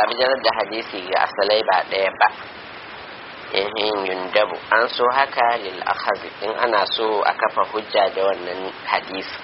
bijirar da hadisi ga asalai ba ɗaya ba ehin yundabu an so haka lil akhazi in ana so a kafa hujja da wannan hadisi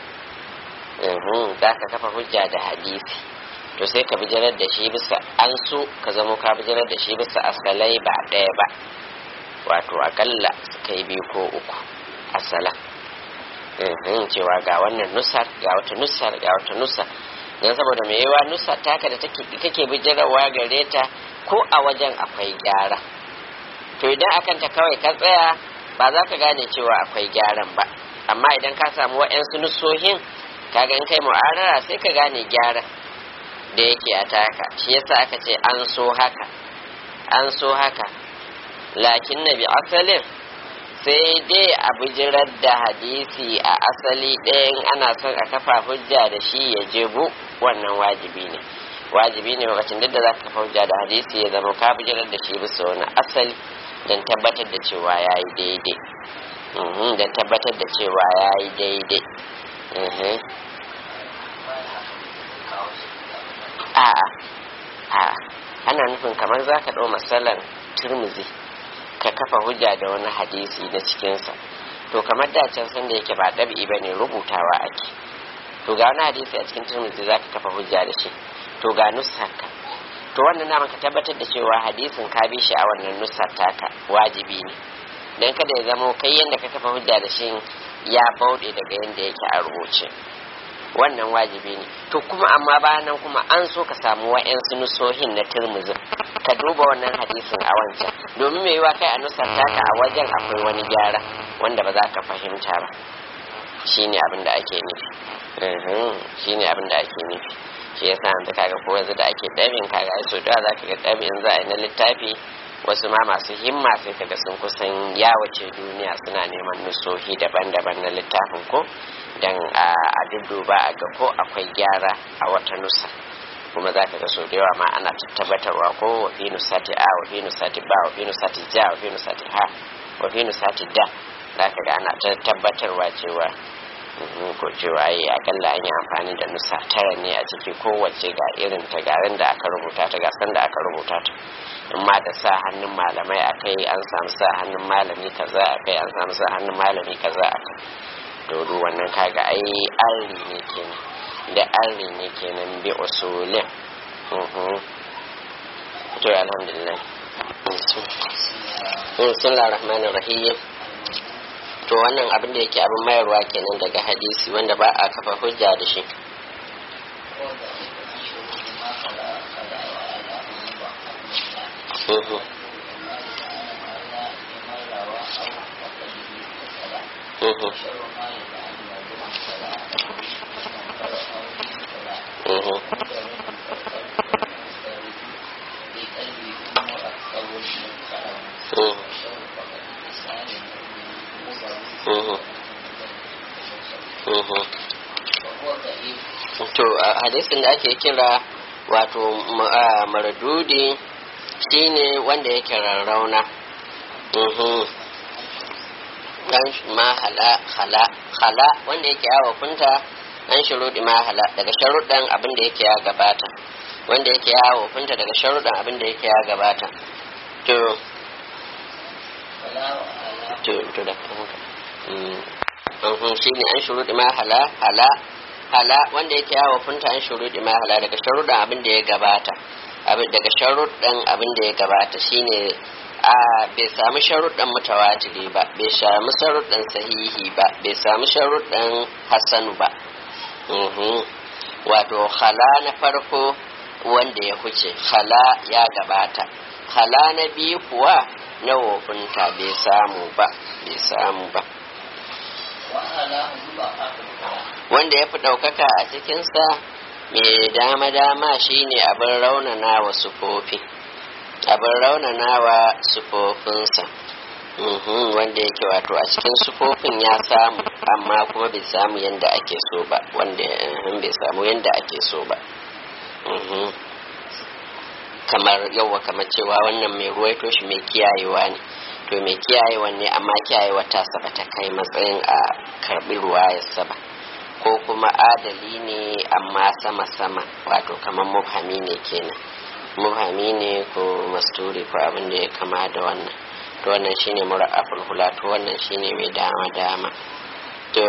za ka kafa hujja da hadisi to sai ka bijirar da shi bisa an so ka zamo ka bijirar da shi bisa asalai ba ɗaya ba wato akalla suka yi biyu ko uku asala cewa ga wannan nusar ga wata nusar ga wata nusar don saboda mai yawa nusar taka da kake bijirarwa gare ta ko a wajen akwai gyara to idan akan ta kawai ka tsaya ba za ka gane cewa akwai gyaran ba amma idan ka samu wa'yansu nusohin kaga in kai mu'arara sai ka gane gyaran da yake a taka shi yasa aka ce an so haka an so haka lakin na bi asalin sai dai a bijirar da hadisi a asali ɗayan ana son a kafa hujja da shi ya jebu wannan wajibi ne wajibi ne lokacin duk da za ka kafa hujja da hadisi ya zama ka bijirar da shi bisa wani asali don tabbatar da cewa ya yi daidai don tabbatar da cewa ya yi daidai a'a a'a ana nufin kamar za ka ɗau matsalan turmuzi ka kafa hujja da wani hadisi na cikinsa to kamar da can san da yake ba ɗabi'i ba ne rubutawa ake to ga wani hadisi a cikin turmuzi za ka kafa hujja da shi to ga nusarka to wannan naman ka tabbatar da cewa hadisin ka bi shi a wannan nusar taka wajibi ne dan kada ya zamo kai yadda ka kafa hujja da shi ya bauɗe daga yadda yake a rubuce wannan wajibi ne to kuma amma bayan nan kuma an so ka samu wa'yansu nusohin na turmuzin ka duba wannan hadisin a wancan domin mai yiwa kai a nusar taka a wajen akwai wani gyara wanda ba za ka fahimta ba shine abin da ake nufi shine abin da ake nufi shi yasa yanzu kaga ko yanzu da ake dabin kaga ai so da za ka ga dabin za a yi na littafi wasu ma masu himma sai kaga sun kusan yawace duniya suna neman nusohi daban-daban na littafin ko dan a dudduba a ga ko akwai gyara a wata nusa kuma za ka ga so da yawa ma ana tabbatarwa ko wa fi nusati a wa fi nusati ba wa fi nusati ja wa fi nusati ha wa fi nusati da za ka ga ana tabbatarwa cewa ko cewa yi akalla an yi amfani da nusa tara ne a ciki kowace ga irin ta garin da aka rubuta ta gasan da aka rubuta ta in ma da sa hannun malamai a kai an samu sa hannun malami kaza a kai an samu sa hannun malami kaza a kai dodo wannan kaga ai arri ne kenan da arri ne kenan bi usulin to alhamdulillah bismillahir rahmanir rahim to wannan abin da yake abin mayarwa kenan daga hadisi wanda ba a kafa hujja da shi to hadisin da ake kira wato maradudi shine wanda yake rarrauna dan ma hala hala hala wanda yake yawa kunta an shurudi ma hala daga sharuɗan abin da yake ya gabata wanda yake yawo kunta daga sharuɗan abin da yake ya gabata to to to da kuma shi ne an shuruɗi ma hala hala hala wanda yake yawo funta an shuruɗi ma hala daga sharuɗan abin da ya gabata daga sharuɗan abin da ya gabata shine a bai samu sharuɗan mutawatiri ba bai samu sharuɗan sahihi ba bai samu sharuɗan hassanu ba wato hala na farko wanda ya huce hala ya gabata hala na biyu kuwa na wofinta bai samu ba bai samu ba wanda ya fi ɗaukaka a cikinsa mai dama-dama shine abin raunana wa sufofi abin raunana wa sufofinsa wanda yake wato a cikin sufofin ya samu amma kuma bai samu yadda ake so ba wanda bai samu yadda ake so ba kamar yauwa kamar cewa wannan mai ruwaito shi mai kiyayewa ne to mai kiyayewa ne amma kiyayewa ta saba ta kai matsayin a karbi ruwayarsa ba ko kuma adali ne amma sama-sama wato kamar mubhami ne kenan mubhami ne ko masturi ko abin da ya kama da wannan to wannan shine mura'aful hula to wannan shine mai dama dama to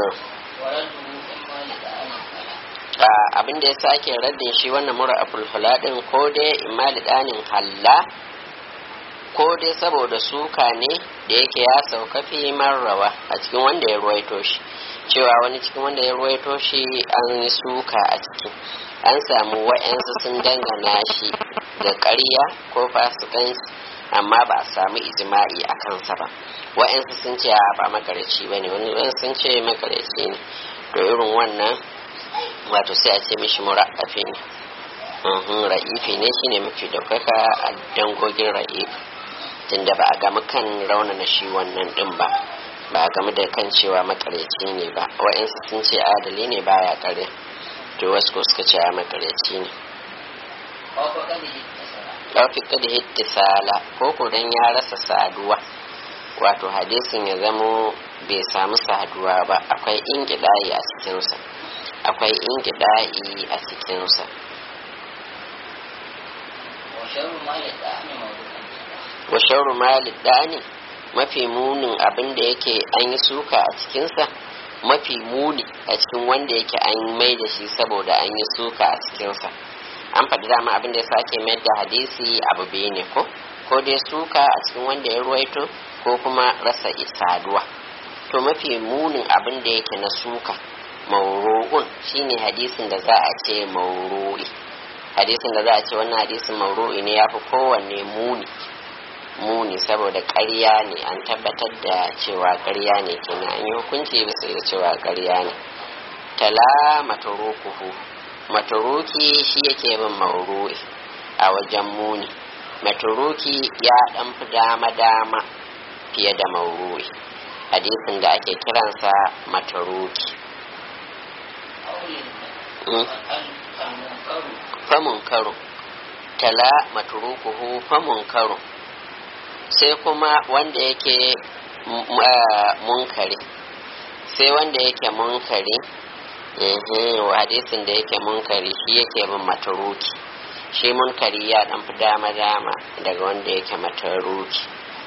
abin da ya sake raddin shi wannan mura'aful hula din ko dai imali danin halla ko dai saboda suka ne da yake ya sauka fi marrawa a cikin wanda ya ruwaito shi cewa wani cikin wanda ya ruwaito shi an yi suka a ciki an samu wa'yansu sun dangana shi da ƙarya ko fasikanci amma ba a samu ijima'i a kansa ba wa'yansu sun ce a ba makarici ba ne wani sun ce makarici ne to irin wannan wato sai a ce mishi mura'afi ne ra'ifi ne shine mafi daukaka a dangogin ra'ifi tunda ba a gama kan raunana shi wannan din ba ba a gama da kan cewa makareci ne ba wa'yansu sun ce adali ne baya kare to wasu ko suka ce a makareci ne ɗaufika da hittisala ko ko dan ya rasa saduwa wato hadisin ya zamo bai samu saduwa ba akwai ingidayi a cikinsa akwai ingidayi a cikinsa wa shauru malid dani mafi munin abin da yake an yi suka a cikinsa mafi muni a cikin wanda yake an mai da shi saboda an yi suka a cikinsa an faɗi dama abin da ya sake mayar da hadisi abu biyu ne ko ko dai suka a cikin wanda ya ruwaito ko kuma rasa isaduwa to mafi munin abin da yake na suka mauru'un shine hadisin da za a ce mauru'i hadisin da za a ce wannan hadisin mauru'i ne ya fi kowanne muni muni saboda ƙarya ne an tabbatar da cewa ƙarya ne kenan an yi hukunci bisa da cewa ƙarya ne tala matarukuhu mataruki shi yake bin mauru'i a wajen muni mataruki ya dan fi dama dama fiye da mauru'i hadisin da ake kiransa mataruki famun karo tala matarukuhu famun karo sai kuma wanda yake munkari sai wanda yake munkari hadisin da yake munkari shi yake bin mataruki shi munkari ya dan fi dama dama daga wanda yake mataruki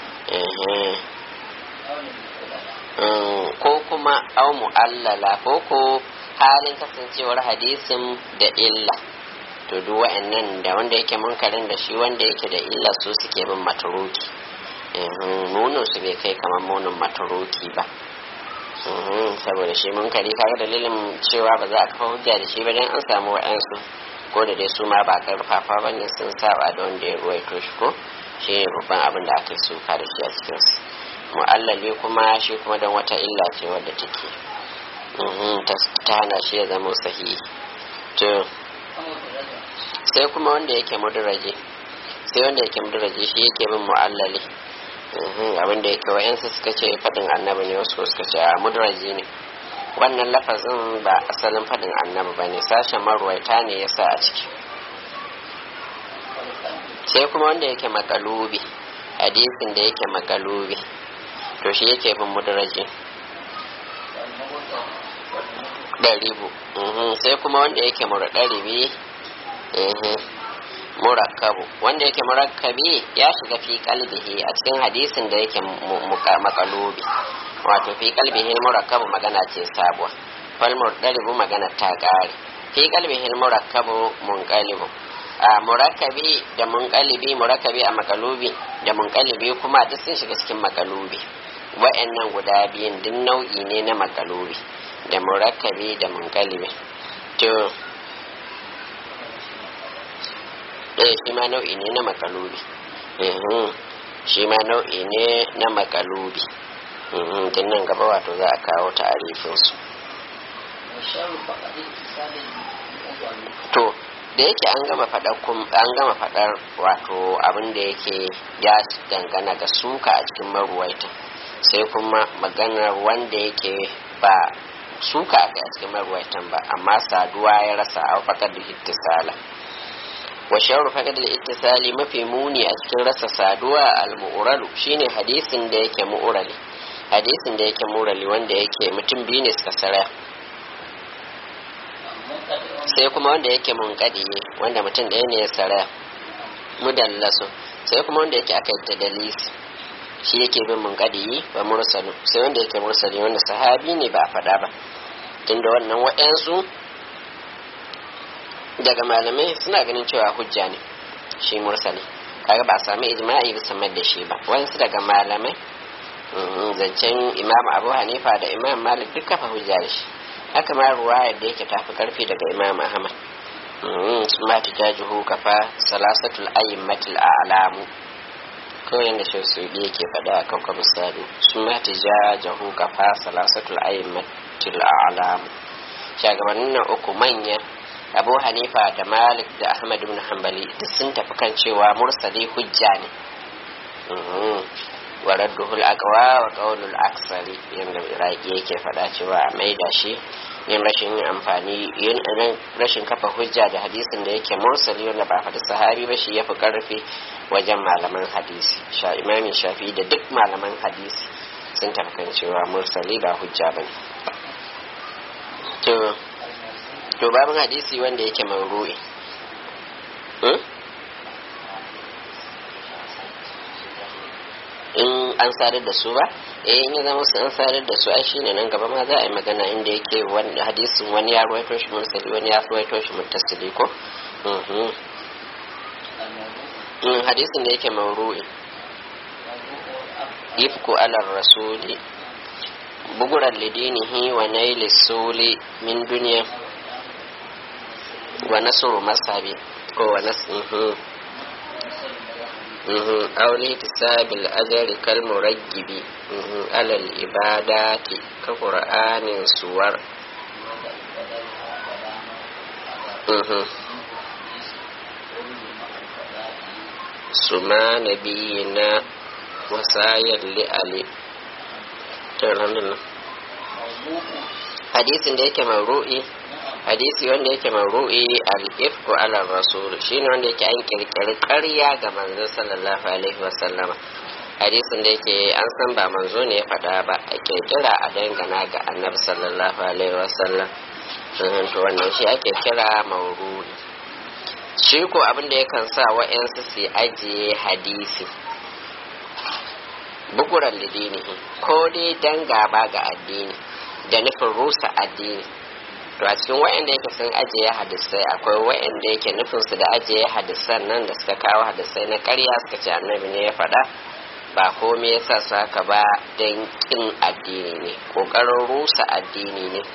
ko kuma au mu'allala ko ko halin kasancewar hadisin da illa to duk wa'annan da wanda yake munkarin da shi wanda yake da illa su suke bin mataruki nunin su bai kai kamar munin mataruki ba saboda shi munkari kaga dalilin cewa ba za a kafa hujja da shi ba dan an samu wa'ansu ko da dai su ma ba karfafa ba ne sun saba da wanda ya ruwaito shi ko shi ne babban abin da aka yi suka da shi a cikin su mu'allali kuma shi kuma don wata illa ce wadda take ta hana shi ya zama sahihi to sai kuma wanda yake muduraje sai wanda yake muduraje shi yake bin mu'allali abin da yake wayansu suka ce faɗin annabi ne wasu suka ce a muduraje ne wannan lafazin ba asalin faɗin annabi ba ne sashen marwaita ne ya sa a ciki sai kuma wanda yake makalubi hadisin da yake makalubi to shi yake bin muduraje ɗaribu sai kuma wanda yake muraɗaribi murakkabu wanda yake murakkabi ya shiga fi kalbihi a cikin hadisin da yake makalubi wato fi kalbihi murakkabu magana ce sabuwa fal murdaribu magana ta kare fi kalbihi murakkabu munqalibu a murakkabi da munqalibi murakkabi a makalubi da munqalibi kuma duk sun shiga cikin makalubi wa'annan guda biyun duk nau'i ne na makalubi da murakkabi da munqalibi to eh shi ma nau'i ne na makalubi shi ma nau'i ne na makalubi tun nan gaba wato za a kawo ta'arifinsu to da yake an gama faɗar an gama faɗar wato abin da yake ya dangana ga suka a cikin maruwaita sai kuma maganar wanda yake ba suka a cikin maruwaitan ba amma saduwa ya rasa a fakar da hittisala wa shawarar fakar da ittisali mafi muni a cikin rasa saduwa al-mu'uralu shine hadisin da yake mu'urali hadisin da yake mu'urali wanda yake mutum biyu ne suka saraya sai kuma wanda yake munkadiye wanda mutum ɗaya ne ya saraya mudallasu sai kuma wanda yake aka yi dalisi shi yake bin munkadi wa mursalu sai wanda yake mursali wanda sahabi ne ba a faɗa ba tunda wannan wa'yansu daga malamai suna ganin cewa hujja ne shi mursali kaga ba a sami ijma'i bisa da shi ba wasu daga malamai zancen imam abu hanifa da imam malik duk kafa hujja da shi haka ma ruwayar da yake tafi karfi daga imam ahmad sun ma tijajuhu kafa salasatul ayyimatul a'lamu kawai yadda shi su yake faɗa a kankan misali sun ma tijajuhu kafa salasatul ayyimatul a'lamu shagabannin nan uku manya abu hanifa da malik da ahmad ibn hanbali duk sun tafi kan cewa mursali hujja ne wa radduhul aqwa wa qawlul aksari yanda iraki yake faɗa cewa a maida shi yin rashin yin amfani yin rashin kafa hujja da hadisin da yake mursali wanda ba faɗi sahabi ba shi ya fi ƙarfi wajen malaman hadisi sha imamin shafi da duk malaman hadisi sun tafi kan cewa mursali ba hujja ba ne to babin hadisi wanda yake mauru'i in an sadar da su ba eh in ya zama su an sadar da su ai shine nan gaba ma za a yi magana inda yake wani hadisin wani ya ruwaito shi mursali wani ya ruwaito shi muttasili ko hadisin da yake mauru'i ifku alar rasuli buguran lidinihi wa naili suli min duniya wa nasru masabi ko wa nasru أو لاحتساب الأجر كالمرجب على العبادات كقرآن سور سما نبينا وسايا لألي hadisin da yake mauru'i hadisi wanda yake mauru'i al-ifku ala rasul shine wanda yake an kirkiri ƙarya ga manzo sallallahu alaihi wasallam hadisin da yake an san ba manzo ne ya faɗa ba a kirkira a dangana ga annabi sallallahu alaihi wasallam to wannan shi ake kira mauru'i shi ko abin da yakan sa wa'yansu su ajiye hadisi bukuran lidinihi ko dai dan gaba ga addini da nufin rusa addini to a cikin wa'anda yake sun ajiye hadisai akwai wa'anda yake nufin su da ajiye hadisan nan da suka kawo hadisai na ƙarya suka ce annabi ne ya faɗa ba komai yasa su haka ba don ƙin addini ne ƙoƙarin rusa addini ne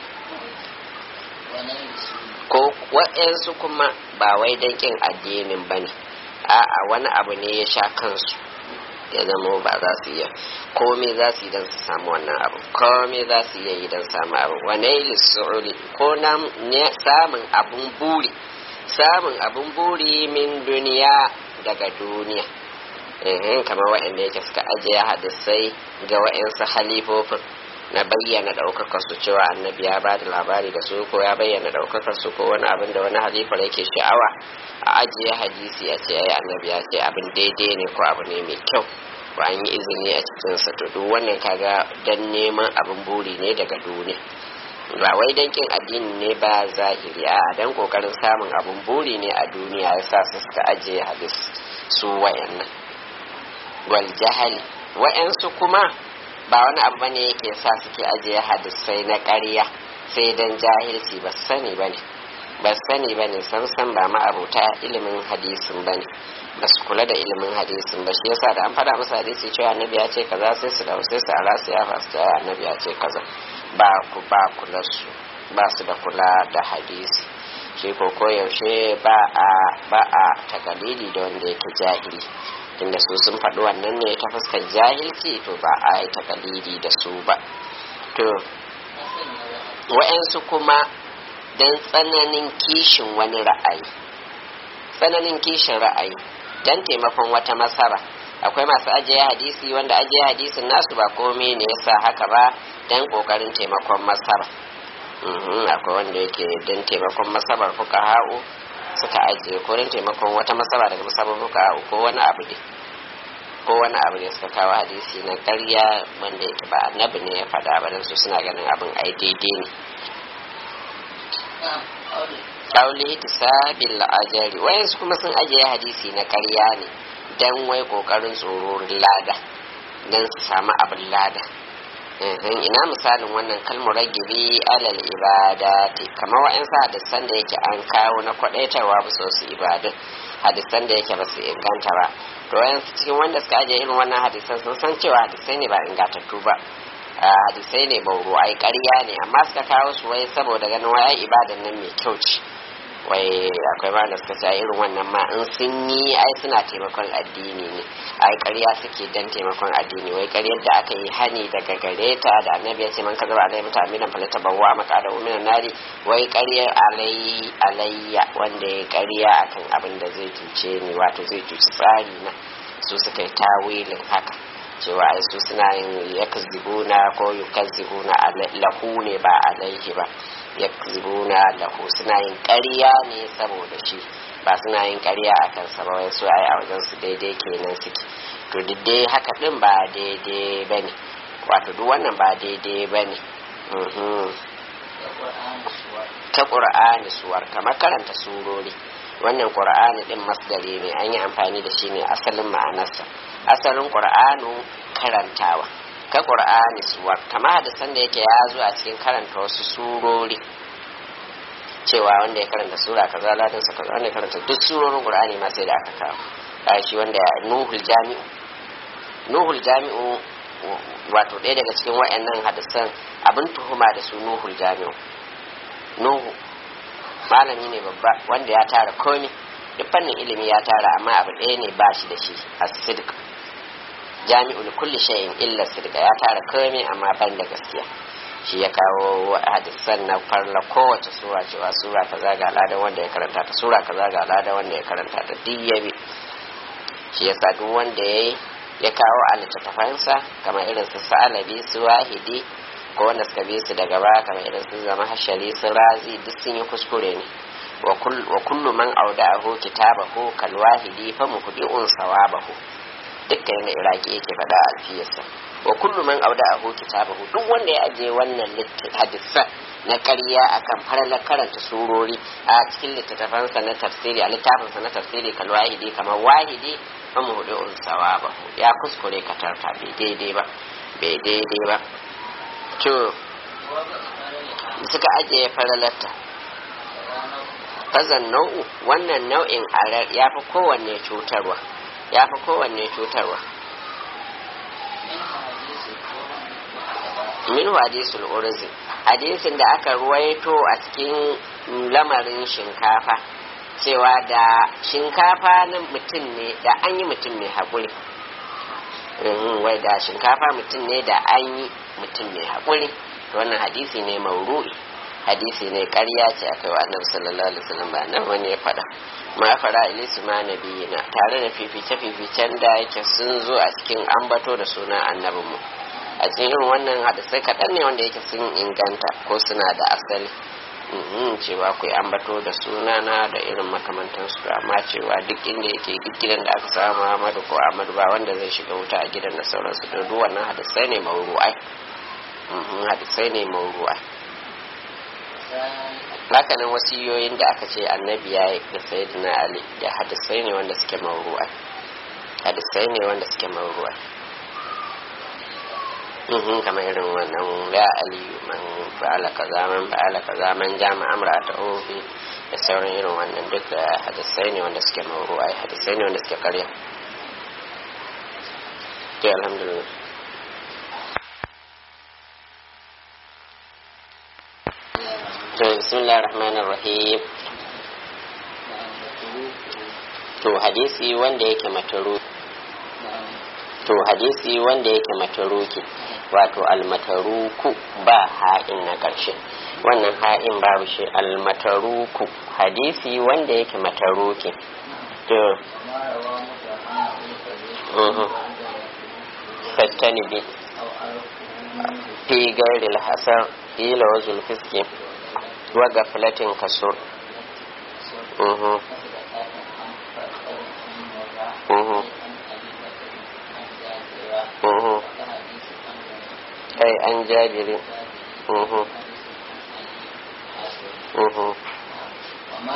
ko wa'yansu kuma ba wai don ƙin addinin ba ne a'a wani abu ne ya sha kansu ya zama ba za su iya komai za su yi don su samu wannan abu komai za su iya yi don samu abu wane lissu'uli ko na samun abun buri samun abun buri min duniya daga duniya ehem kamar waɗanda yake suka ajiye hadisai ga waɗansu halifofin na bayyana ɗaukakar su cewa annabi ya ba da labari da su ko ya bayyana ɗaukakar su ko wani abin da wani halifar yake sha'awa a ajiye hadisi a ce ai annabi ya ce abin daidai ne ko abu ne mai kyau ko an yi izini a cikin sa to duk wannan kaga dan neman abin buri ne daga duniya ba wai dan kin addini ne ba zahiri a dan kokarin samun abin buri ne a duniya yasa su suka ajiye hadis su wayannan wal jahali wayansu kuma ba wani abu bane yake sa suke ajiye hadisai na ƙarya sai dan jahilci ba sani bane ba sani bane san san ba ma'abuta ilimin hadisin bane ba su kula da ilimin hadisin ba shi yasa da an faɗa musu hadisi cewa annabi ya ce kaza sai su dau sai su ala su ya fasu cewa annabi ya ce kaza ba ku ba kula su ba su da kula da hadisi shi ko koyaushe ba a ba a takalili da wanda yake jahili tunda su sun faɗi wannan ne ta fuskar jahilci to ba a yi takalidi da su ba to wa'yansu kuma don tsananin kishin wani ra'ayi tsananin kishin ra'ayi don taimakon wata masara akwai masu ajiye hadisi wanda ajiye hadisin nasu ba komai ne yasa haka ba don kokarin taimakon masara akwai wanda yake don taimakon masabar fuka ha'u suka ajiye ko don taimakon wata masaba daga masabar fuka ha'u ko wani abu ne ko wani abu ne suka kawo hadisi na ƙarya wanda yake ba annabi ne ya faɗa ba don su suna ganin abin ai daidai ne kauli tisabil ajari wayansu kuma sun ajiye hadisi na ƙarya ne dan wai kokarin tsororin lada dan su samu abin lada ina misalin wannan kalmar ragibi alal ibadati kamar wa'ansu hadisan da yake an kawo na kwadaitarwa bisa wasu ibadun hadisan da yake ba su inganta ba to wayansu cikin wanda suka ajiye irin wannan hadisan sun san cewa hadisai ne ba ingantattu ba hadisai ne bauro ai ƙarya ne amma suka kawo su wai saboda ganin wai ibadan nan mai kyau ce wai akwai ma da suka ce irin wannan ma in sun yi ai suna taimakon addini ne ai ƙarya suke dan taimakon addini wai ƙaryar da aka yi hani daga gare ta da annabi ya ce man kaza alai mata aminan falata bawwa maqada uminan nari wai ƙaryar alai alayya wanda ya ƙarya akan abin da zai cuce ni wato zai cuci tsari na su suka yi tawilin haka cewa ai su suna yin yakzibuna ko yukazzibuna lahu ne ba alaihi ba yakzibuna lahu suna yin ƙarya ne saboda shi ba suna yin ƙarya a kansa ba wai su ai a wajen su daidai kenan suke to duk dai haka din ba daidai bane wato duk wannan ba daidai bane ta qur'ani suwar kamar karanta surori wannan qur'ani din masdari ne an yi amfani da shi ne asalin ma'anarsa asalin qur'anu karantawa ka qur'ani suwar kamar hadisan da yake ya zo a cikin karanta wasu surori cewa wanda ya karanta sura kaza ladan sa kaza wanda ya karanta duk surorin qur'ani ma sai da aka kawo kai shi wanda nuhul jami'u nuhul jami'u wato ɗaya daga cikin wayannan hadisan abin tuhuma da su nuhul jami'u nuhu malami ne babba wanda ya tara komi duk fannin ilimi ya tara amma abu ɗaya ne ba shi da shi a sidq jami'ul kulli shay'in illa sidq ya tara komi amma ban da gaskiya shi ya kawo hadisan na farla kowace sura cewa sura kaza ga ladan wanda ya karanta ta sura kaza ga ladan wanda ya karanta ta duk ya bi shi yasa duk wanda ya ya kawo a littattafansa kamar irin su sa'alabi su wahidi ko wanda suka bi su daga baya kamar irin su zama hashari su razi duk sun yi kuskure ne wa kullu man auda'ahu kitabahu kal wahidi fa muhdi'un sawabahu dukkan yadda iraki yake faɗa a alfiyarsa wa kullu man auda'ahu kitabahu duk wanda ya aje wannan hadisan na ƙarya akan faralar karanta surori a cikin littattafansa na tafsiri a littafinsa na tafsiri kal wahidi kamar wahidi fa muhdi'un sawabahu ya kuskure katarta bai daidai ba bai daidai ba to suka ajiye faralarta fazan nau'u wannan nau'in arar ya fi kowanne cutarwa ya fi kowanne cutarwa min hadisul urzi hadisin da aka ruwaito a cikin lamarin shinkafa cewa da shinkafa na mutum ne da an yi mutum mai haƙuri wai da shinkafa mutum ne da an yi mutum mai haƙuri wannan hadisi ne mauru'i hadisi ne ƙarya ce a kai wa annabi sallallahu alaihi wasallam ba nan wani ya faɗa ma fara ilisu ma nabiyina tare da fifice fificen da yake sun zo a cikin ambato da sunan annabin mu a cikin irin wannan hadisai kaɗan ne wanda yake sun inganta ko suna da asali cewa ku ambato da sunana da irin makamantansu amma cewa duk inda yake duk gidan da aka samu Muhammadu ko Ahmadu ba wanda zai shiga wuta a gidan da sauransu da duk wannan hadisai ne mauru'ai hadisai ne mauru'ai hakanan wasiyoyin da aka ce annabi ya yi da sayyidina ali da hadisai ne wanda suke mauru'ai hadisai ne wanda suke mauru'ai kamar irin wannan ya aliyu man fa'ala kaza man fa'ala kaza man jama amra ta ofi da sauran irin wannan duk da hadisai ne wanda suke mauru'ai hadisai ne wanda suke karya to alhamdulillah to bismillahir rahmanir rahim to hadisi wanda yake mataru to hadisi wanda yake mataruki wato almataruku ba ha'in na ƙarshe wannan ha'in babu shi almataruku hadisi wanda yake mataruki to fattani bi fi gairil hasar ila wazul fiski wa gaflatin kasur ai an jabiri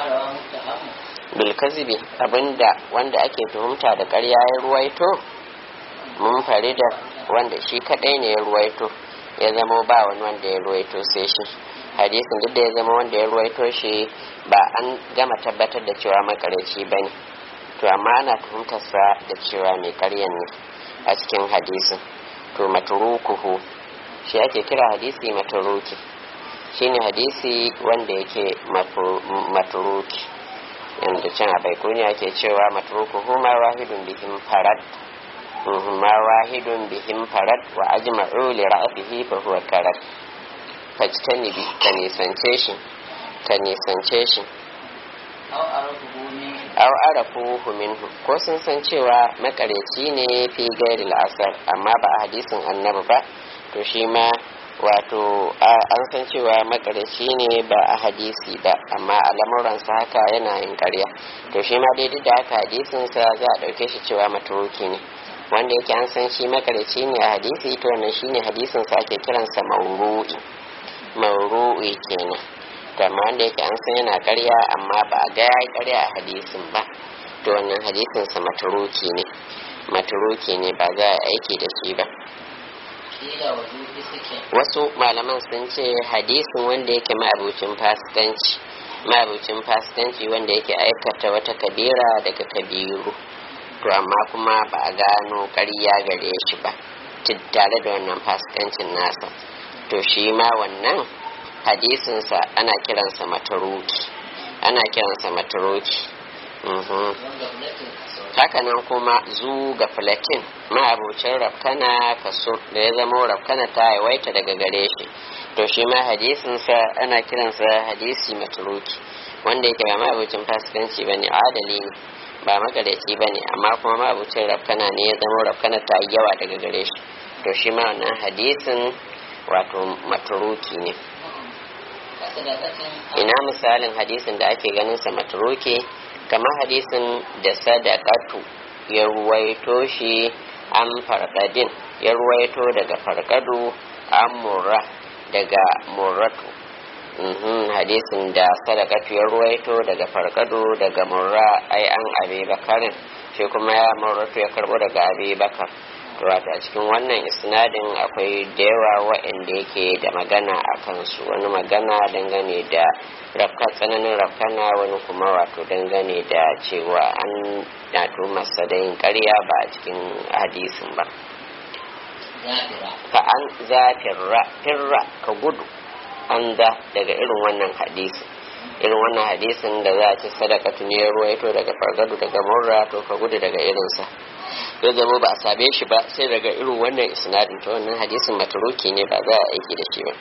kazibi abinda wanda ake tuhumta da ƙarya ya ruwaito mun fari da wanda shi kadai ne ya ruwaito ya zama ba wani wanda ya ruwaito sai shi hadisin duk da ya zama wanda ya ruwaito shi ba an gama tabbatar da cewa makareci ba ne to amma ana tuhumtarsa da cewa mai karyan ne a cikin hadisin to maturukuhu shi ake kira hadisi maturuki shine hadisi wanda yake maturuki yanda can a baikuni ake cewa maturukuhu ma wahidun bihim farad ma wahidun bihim farad wa ajma'u li ra'atihi fa huwa karat fajtanibi ka nisance shi ka nisance shi aw arafuhu minhu ko sun san cewa makareci ne fi gairi la'asar amma ba a hadisin annabi ba to shi ma wato an san cewa makareci ne ba a hadisi ba amma a lamuransa haka yana yin karya to shi ma daidai da haka hadisinsa za a ɗauke shi cewa maturuki ne wanda yake an san shi makareci ne a hadisi to wannan shine hadisinsa ake kiransa mauru'i mauru'i kenan to amma wanda yake an san yana karya amma ba a ga yayi karya a hadisin ba to wannan hadisin sa maturuki ne maturuki ne ba za a aiki da shi ba wasu malaman sun ce hadisin wanda yake ma'abucin fasikanci ma'abucin fasikanci wanda yake aikata wata kabira daga kabiru to amma kuma ba a gano karya gare shi ba tare da wannan fasikancin nasa to shi ma wannan hadisinsa ana kiransa mataruki ana kiransa mataruki hakanan kuma zu ga filatin ma'abucin rafkana kaso da ya zama rafkana ta yawaita daga gare shi to shi ma hadisinsa ana kiransa hadisi mataruki wanda yake ba ma'abucin fasikanci ba ne adali ne ba magareci ba ne amma kuma ma'abucin rafkana ne ya zama rafkana ta yawa daga gare shi to shi ma wannan hadisin wato mataruki ne ina misalin hadisin da ake ganin sa matruke kamar hadisin da sadaqatu ya ruwaito shi an farkadin ya ruwaito daga farkadu an murra daga murratu hadisin da sadaqatu ya ruwaito daga farkadu daga murra ai an abi bakarin shi kuma ya murratu ya karbo daga abi bakar wato a cikin wannan isnadin akwai da yawa waɗanda yake da magana a kansu wani magana dangane da rafka tsananin rafkana wani kuma wato dangane da cewa an nato masa da yin karya ba a cikin hadisin ba fa an zafirra firra ka gudu an da daga irin wannan hadisin irin wannan hadisin da za a ci sadaka ne ruwaito daga fargadu daga murra to ka gudu daga irinsa ya zama ba a same shi ba sai daga irin wannan isnadin ta wannan hadisin maturuki ne ba za a aiki da shi ba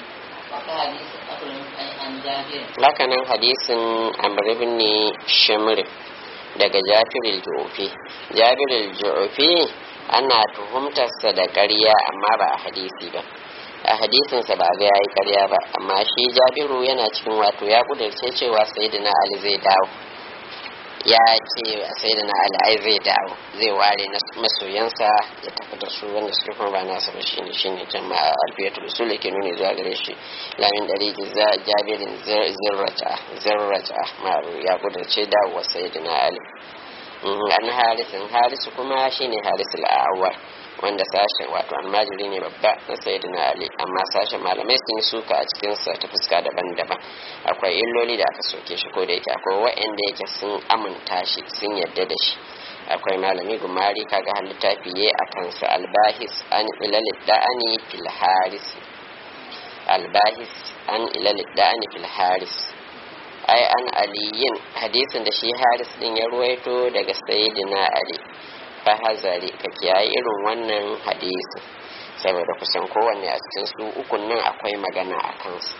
hakanan hadisin amribin ne shimri daga jafiril ju'ufi jafiril ju'ufi ana tuhumtarsa da ƙarya amma ba a hadisi ba a hadisinsa ba ga yayi ƙarya ba amma shi jabiru yana cikin wato ya kudurce cewa sayyidina ali zai dawo ya ce sai da na al'ai zai dawo zai ware masoyansa ya tafi da su wanda su kuma ba nasa ba shine shine jama'a alfiyatul usul ke nuni zuwa gare shi lamin dari za jabirin zirrata zirrata maru ya kudurce dawowa sai da na ali an harisin harisu kuma shine harisul awwal wanda sashen wato almajiri ne babba na sayyidina ali amma sashen malamai sun yi suka a cikin sa ta fuska daban-daban akwai illoli da aka soke shi ko da yake akwai wa'anda yake sun aminta shi sun yadda da shi akwai malami gumari kaga har littafi yayi a kansa albahis an ilal da'ani fil haris albahis an ilal da'ani fil haris ai an aliyin hadisin da shi haris din ya ruwaito daga sayyidina ali fahazari ka kiyaye irin wannan hadisi saboda kusan kowanne a cikin su ukun nan akwai magana a kansu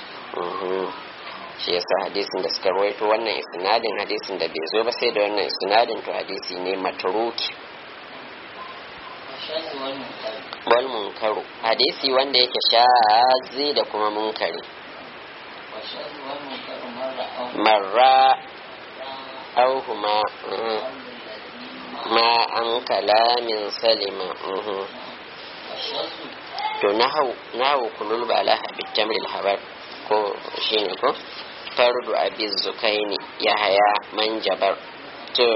shi yasa hadisin da suka rawaito wannan isnadin hadisin da bai zo ba sai da wannan isnadin to hadisi ne matruki wal munkaru hadisi wanda yake shazi da kuma munkari marra auhuma ma an kalamin salima to nahu kunul bala habit tamril habar ko shine ko fardu abiz zukaini yahaya manjabar to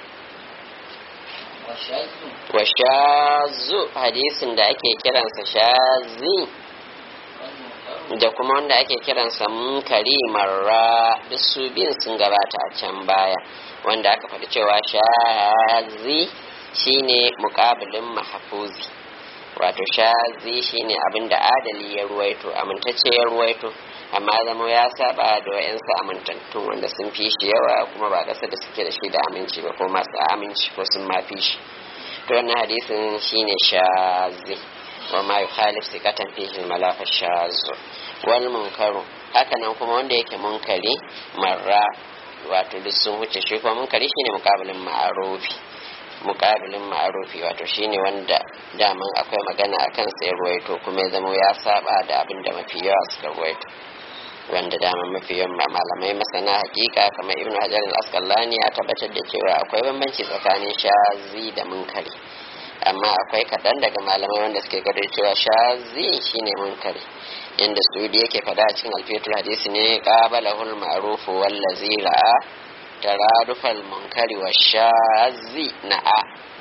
washazu wa shazu hadisin da ake kiransa shazi wal munkaru da kuma wanda ake kiransa munkari marra duk su biyun sun gabata a can baya wanda aka faɗi cewa shazi shine muƙabilin mahafuzi wato shazi shine abin da adali ya ruwaito amintacce ya ruwaito amma zama ya saba da wayansu amintattun wanda sun fi shi yawa kuma ba ƙasa da suke da shi da aminci ba ko masu aminci ko sun ma fi shi to wannan hadisin shine shazi wa ma yukhalif sikatan fihi malafa shazu wal munkaru haka nan kuma wanda yake munkari marra wato duk sun huce shi kuma munkari shine muqabilin ma'arufi muqabilin ma'arufi wato shine wanda daman akwai magana akan sai ruwaito kuma ya zama ya saba da abin da mafi yawa suka ruwaito wanda dama mafi yawan ma- malamai masana hakika kamar ibnu hajar al-asqalani ya tabbatar da cewa akwai bambanci tsakanin shazi da munkari amma akwai kaɗan daga malamai wanda suke gado cewa shazi shine munkari inda sudi yake fada a cikin alfiyatul hadisi ne qabalahul ma'rufu wallazi ra'a taradufal munkari wa shazi na'a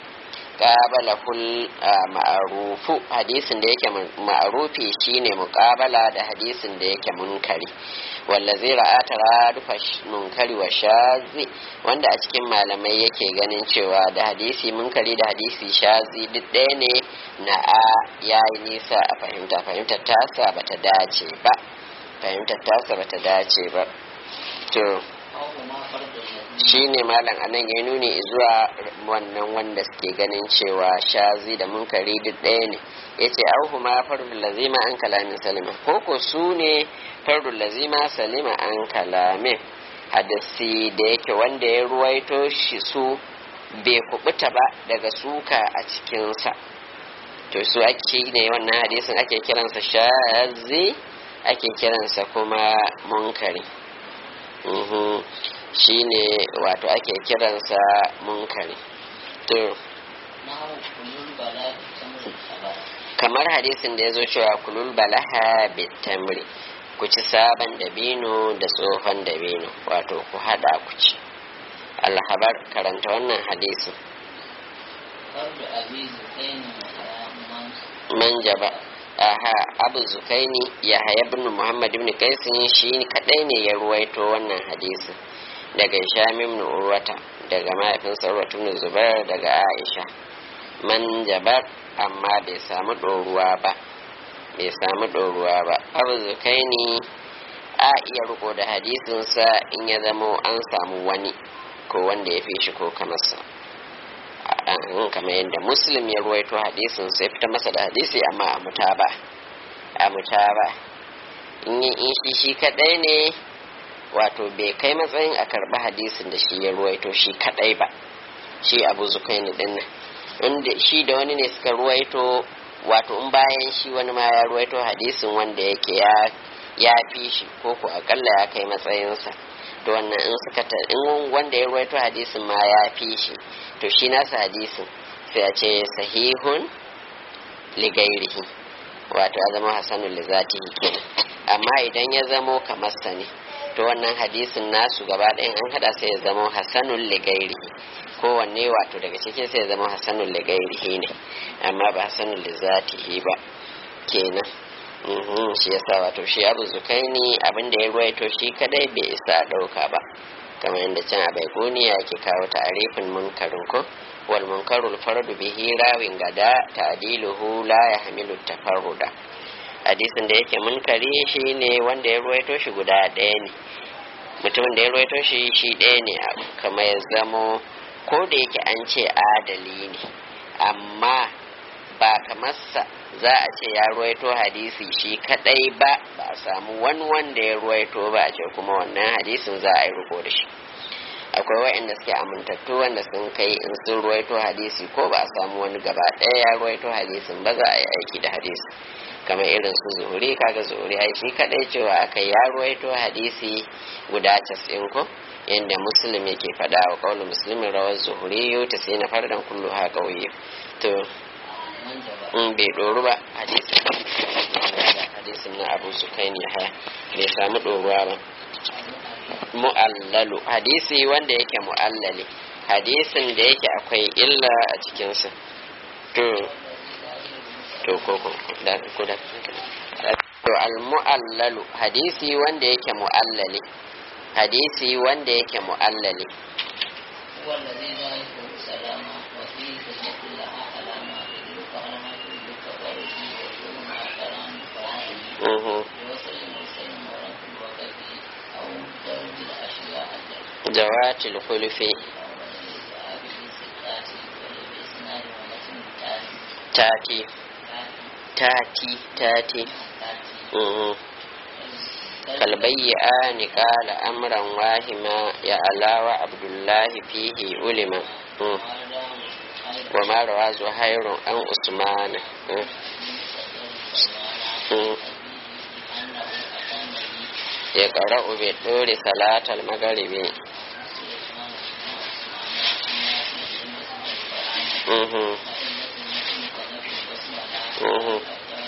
qabalahul ah, ma'rufu hadisin da yake mun- ma'rufi shine muqabala da hadisin da yake munkari wallazi ra'a taradufa sh- munkari wa shazi wanda a cikin malamai yake ganin cewa da hadisi munkari da hadisi shazi duk ɗaya ne na a yayi nisa a fahimta fahimtar tasa bata dace ba fahimtar tasa bata dace ba to aw ma farda ladhi shi ne malam anan ya nuni zuwa wannan wanda suke ganin cewa shazi da munkari duk ɗaya ne ya ce auhu ma fardul lazima an kalamin salima ko ko su ne fardul lazima salima an kalamin hadisi da yake wanda ya ruwaito shi su bai kubuta ba daga suka a cikinsa to su ake ne wannan hadisin ake kiransa shazi ake kiransa kuma munkari Mhm. shine wato ake kiransa munkari to nahu kulul bala tamr khabara kamar hadisin da ya zo cewa kulul balaha bitamri ku ci sabon dabino da tsohon dabino wato ku hada ku ci alhabar karanta wannan hadisin farda abi zukain man manjaba aha abu zukaini ya haya ibn muhammad ibn kaisin shi kadai ne ya ruwaito wannan hadisin daga hisham ibn urwata daga mahaifinsa urwatu ibn zubair daga aisha manjabar amma bai samu ɗoruwa ba bai samu ɗoruwa ba abu zukaini a iya riko da hadisinsa in ya zamo an samu wani ko wanda ya fi shi ko kamarsa an kamar yadda muslim ya ruwaito hadisin sai fita masa da hadisi amma a mutaba a mutaba in yi in shi shi kadai ne wato bai kai matsayin a karba hadisin da shi ya ruwaito shi kadai ba shi abu zukaini din nan inda shi da wani ne suka ruwaito wato in bayan shi wani ma ya ruwaito hadisin wanda yake ya ya fi shi ko ko akalla ya kai matsayinsa to wannan in suka ta in wanda ya ruwaito hadisin ma ya fi shi to shi nasa hadisin sai a ce sahihun ligairihi wato ya zama hasanun lizatihi kenan amma idan ya zamo kamar sa ne to wannan hadisin nasu gaba ɗayan an hada sai ya zama hasanun ligairihi kowanne wato daga cikin sai ya zama hasanun ligairihi ne amma ba hasanun lizatihi ba kenan Mhm, shi yasa wato shi abu zukaini abin da ya ruwaito shi kadai bai isa a ɗauka ba kamar yadda can a baikuniya ke kawo ta'arifin munkarin ko wal munkarul fardu bihi rawin gada ta'diluhu la yahmilu tafarruda hadisin da yake munkari shine wanda ya ruwaito shi guda ɗaya ne mutumin da ya ruwaito shi shi ɗaya ne kamar ya zamo ko da yake an ce adali ne amma ba kamarsa za a ce ya ruwaito hadisi shi kadai ba ba a samu wani wanda ya ruwaito ba a ce kuma wannan hadisin za a yi riko da shi akwai waɗanda suke amintattu wanda sun kai in sun ruwaito hadisi ko ba a samu wani gaba ɗaya ya ruwaito hadisin ba za a yi aiki da hadisi kamar irin su zuhuri kaga zuhuri ai shi kadai cewa aka ya ruwaito hadisi guda casin ko yadda muslim yake faɗa wa kawai muslimin rawar zuhuri yau ta sai na fardan kullu ha ƙauye to manjaba in bai ɗoru ba hadisin hadisin na abu su kai ne haya bai samu ɗoruwa ba mu'allalu hadisi wanda yake mu'allali hadisin da yake akwai illa a cikinsa to to ko ko da ko da to al mu'allalu hadisi wanda yake mu'allali hadisi wanda yake mu'allali هو الذي ذلكه سلاما وفيه حجة لها علامة يدرك علامات بالتفرد ويكون مع كلام فاعل mhm بوصل مرسل ورد الوقت أو درج الأشياء التي jawatil khulfi tati tati tati mhm كالبيئان قال أمرا واهما يا الله وعبد الله فيه علما مم. وما روى زهير عن عثمان مم. مم. يقرأ بالدور صلاة المغرب مهم. مهم.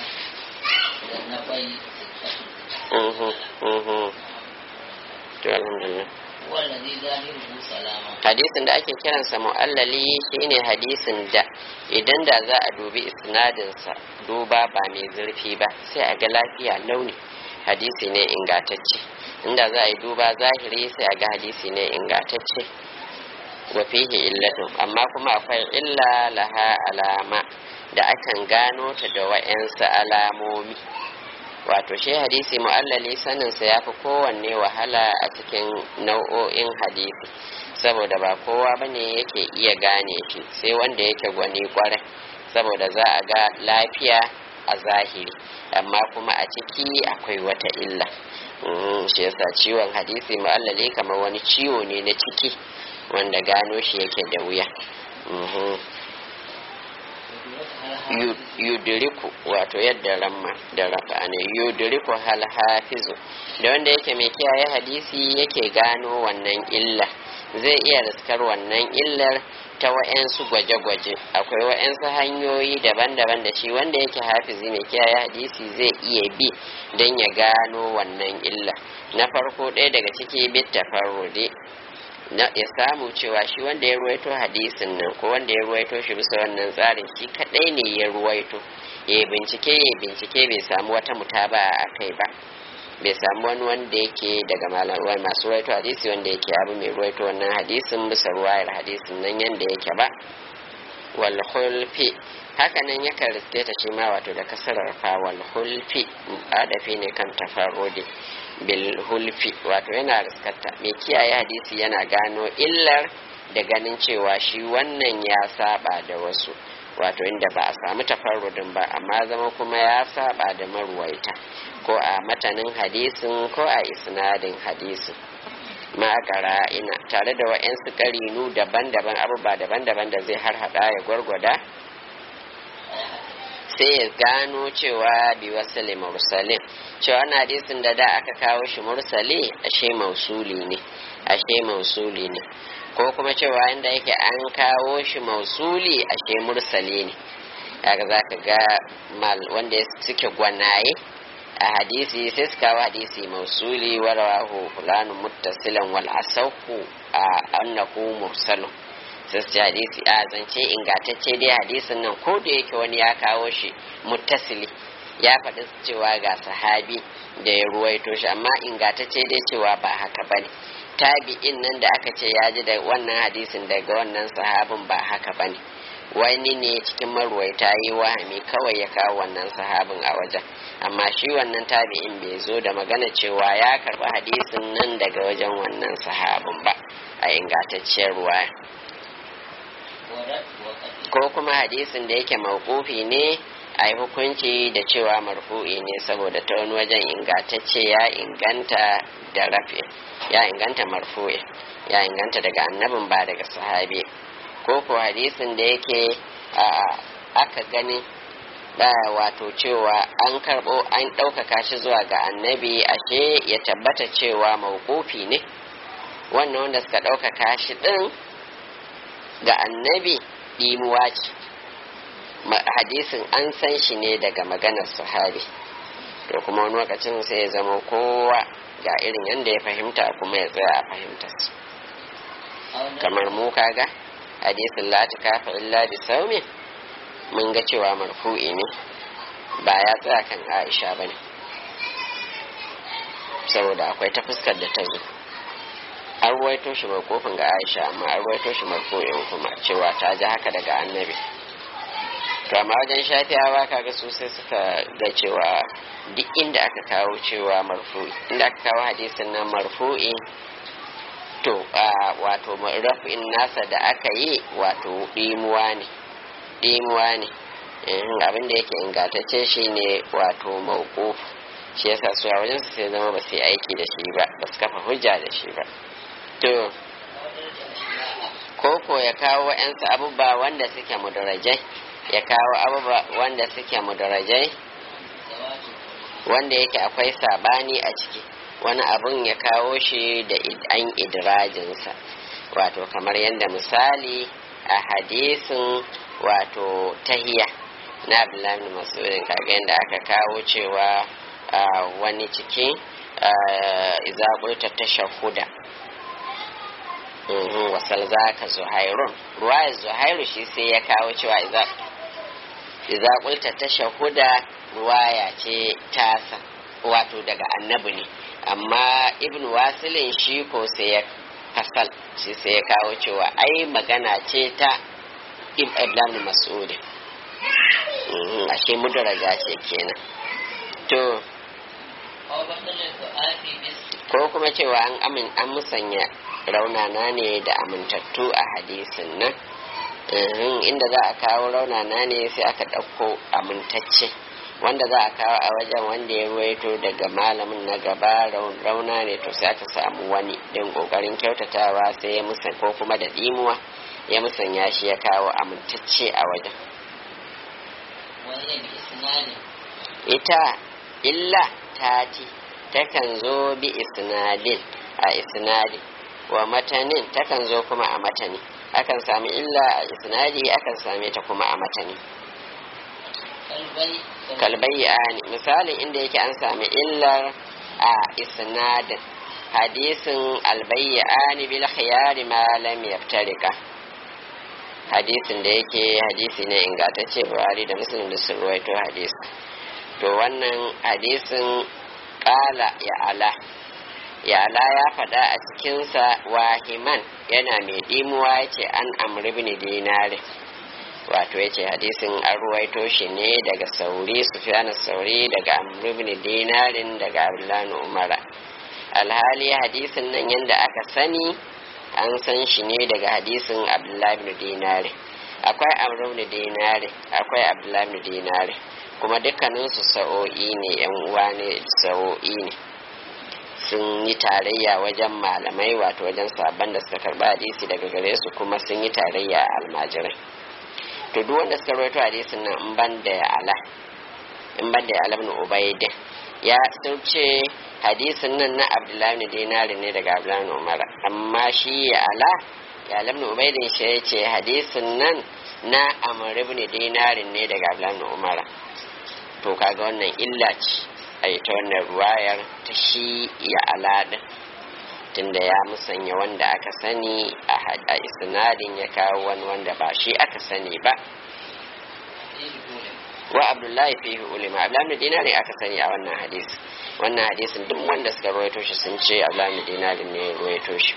مهم. مهم. to alhamdulillah والذي ظاهره سلاما hadisin da ake kiransa mu'allali shine hadisin da idan da za a dubi isnadinsa duba ba mai zurfi ba sai a ga lafiya launi hadisi ne ingatacce inda za a yi duba zahiri sai a ga hadisi ne ingatacce wa fihi illatun amma kuma akwai illa laha alama da akan gano ta da wa'yansu alamomi wato shi hadisi mu'allali saninsa ya fi kowanne wahala a cikin nau'o'in hadisi saboda ba kowa bane yake iya gane shi sai wanda yake gwani kwarai saboda za a ga lafiya a zahiri amma kuma a ciki akwai wata illa Mm, shi yasa ciwon hadisi mu'allali kamar wani ciwo ne na ciki wanda gano shi yake da wuya Mhm. Yu- yudiriku wato yadda ramma da rafa ne yudiriku hal hafizu da wanda yake mai kiyaye hadisi yake gano wannan illa zai iya riskar wannan illar ta wa'yansu gwaje-gwaje akwai wa'yansu hanyoyi daban-daban da shi wanda yake hafizi mai kiyaye hadisi zai iya bi don ya gano wannan illa na farko ɗaya daga ciki bit tafarrude na ya samu cewa shi wanda ya ruwaito hadisin nan ko wanda ya ruwaito shi bisa wannan tsarin shi kadai ne ya ruwaito ya bincike ya bincike bai samu wata mutaba a kai ba bai samu wani wanda yake daga malamai masu ruwaito hadisi wanda yake abu mai ruwaito wannan hadisin bisa ruwayar hadisin nan yanda yake ba wal hulfi haka nan yakan riske ta shi ma wato da kasarar fa wal hulfi adafi ne kan tafarrudi bil hulfi wato yana riskarta mai kiyaye hadisi yana gano illar da ganin cewa shi wannan ya saba da wasu wato inda ba a samu tafarrudin ba amma zama kuma ya saba da maruwaita ko a matanin hadisin ko a isnadin hadisin ma'akara ina tare da wa'yansu ƙarinu daban-daban abubuwa daban-daban da zai har hada ya gwargwada sai ya gano cewa bi wasali mursalin cewa na hadisin da da aka kawo shi mursali ashe mausuli ne ashe mausuli ne ko kuma cewa inda yake an kawo shi mausuli ashe mursali ne kaga za ka ga mal wanda suke gwanaye a hadisi sai su kawo hadisi mausuli warawahu fulanu muttasilan wal asahu a annahu mursalun sai su ce hadisi a zance ingantacce dai hadisin nan ko da yake wani ya kawo shi muttasili ya faɗi cewa ga sahabi da ya ruwaito shi amma ingantacce dai cewa ba haka bane tabi'in nan da aka ce ya ji da wannan hadisin daga wannan sahabin ba haka bane wani ne cikin maruwaita yi wahami kawai ya kawo wannan sahabin a wajen amma shi wannan tabi'in bai zo da magana cewa ya karɓi hadisin nan daga wajen wannan sahabin ba a ingantacciyar ruwaya ko kuma hadisin da yake mawqufi ne a yi hukunci da cewa marfu'i ne saboda ta wani wajen ingantacce ya inganta da rafi ya inganta marfu'i ya inganta daga annabin ba daga sahabi ko ko hadisin da yake aka gani da wato cewa an karbo an ɗaukaka shi zuwa ga annabi ashe ya tabbata cewa mawqufi ne wannan wanda suka ɗaukaka shi ɗin ga annabi ɗimuwa ce hadisin an san shi ne daga maganar sahabi to kuma wani lokacin sai ya zama kowa ga irin yadda ya fahimta kuma ya tsaya a fahimtar kamar mu kaga hadisin la kafa illa bi saumin mun ga cewa marfu'i ne ba ya tsaya kan aisha bane saboda akwai ta fuskar da ta zo an ruwaito shi kofin ga aisha amma an ruwaito shi marfu'in kuma cewa ta ji haka daga annabi to amma wajen shafiyawa kaga su sai suka ga cewa duk inda aka kawo cewa marfu'i inda aka kawo hadisin nan marfu'i to wato rafin nasa da aka yi wato ɗimuwa ne ɗimuwa ne abin da yake ingantacce shi ne wato mauku shi yasa su a wajen su sai zama ba su yi aiki da shi ba ba su kafa hujja da shi ba to koko ya kawo wa'yansu abubuwa wanda suke mudarajai ya kawo abubuwa wanda suke mudarajai wanda yake akwai sabani a ciki wani abun ya kawo shi da an idirajinsa wato kamar yadda misali a hadisin wato tahiya na abdullahi masudin kaga yadda aka kawo cewa wani ciki izaɓulta ta shahuda wasal za ka zuhairun ruwayar zuhairu shi sai ya kawo cewa izaɓulta ta shahuda ruwaya ce tasa wato daga annabi ne amma ibn wasilin shi ko sai ya fasal shi sai ya kawo cewa ai magana ce ta ibn mas'ud ashe mudaraja ce kenan to ko kuma cewa an amin an musanya raunana ne da amintattu a hadisin nan inda za a kawo raunana ne sai aka ɗauko amintacce wanda za a kawo a wajen wanda ya ruwaito daga malamin na gaba rauna ne to sai aka samu wani don kokarin kyautatawa sai ya musan ko kuma da dimuwa ya musanya shi ya kawo amintacce a wajen ita illa tati takan zo bi isnadin a isnadin wa matanin takan zo kuma a matani akan sami illa a isnadi akan same ta kuma a matani kalbayyani misalin inda yake an sami illar a isnadin hadisin albayyani bil khiyari ma lam yaftarika hadisin da yake hadisi ne ingantacce buhari da muslim da sun ruwaito hadisi to wannan hadisin kala ya ala ya ala ya faɗa a cikinsa wahiman yana mai ɗimuwa ya ce an amri bin dinari wato ya ce hadisin an ruwaito shi ne daga sauri sufyan sauri daga amri bin dinarin daga abdullahi umara alhali hadisin nan yadda aka sani an san shi ne daga hadisin abdullahi bin dinari akwai amri bin dinari akwai abdullahi bin dinari kuma dukkaninsu sa'o'i ne yan uwa ne sa'o'i ne sun yi tarayya wajen malamai wato wajen sabon da suka karba hadisi daga gare su kuma sun yi tarayya a almajirai to duk wanda suka rawaito hadisin nan in ban da ala in ban da ala ibn ubayd ya sauce hadisin nan na abdullahi ibn dinari ne daga abdullahi ibn umar amma shi ya ala ya ala ibn ubayd shi ya ce hadisin nan na amr ibn dinari ne daga abdullahi ibn umar to kaga wannan illa ce a ita wannan ruwayar ta shi ya aladin tunda ya musanya wanda aka sani a isnadin ya kawo wani wanda ba shi aka sani ba wa abdullahi fihi ulima abdullahi dinari aka sani a wannan hadisi wannan hadisin duk wanda suka ruwaito shi sun ce abdullahi dinari ne ya ruwaito shi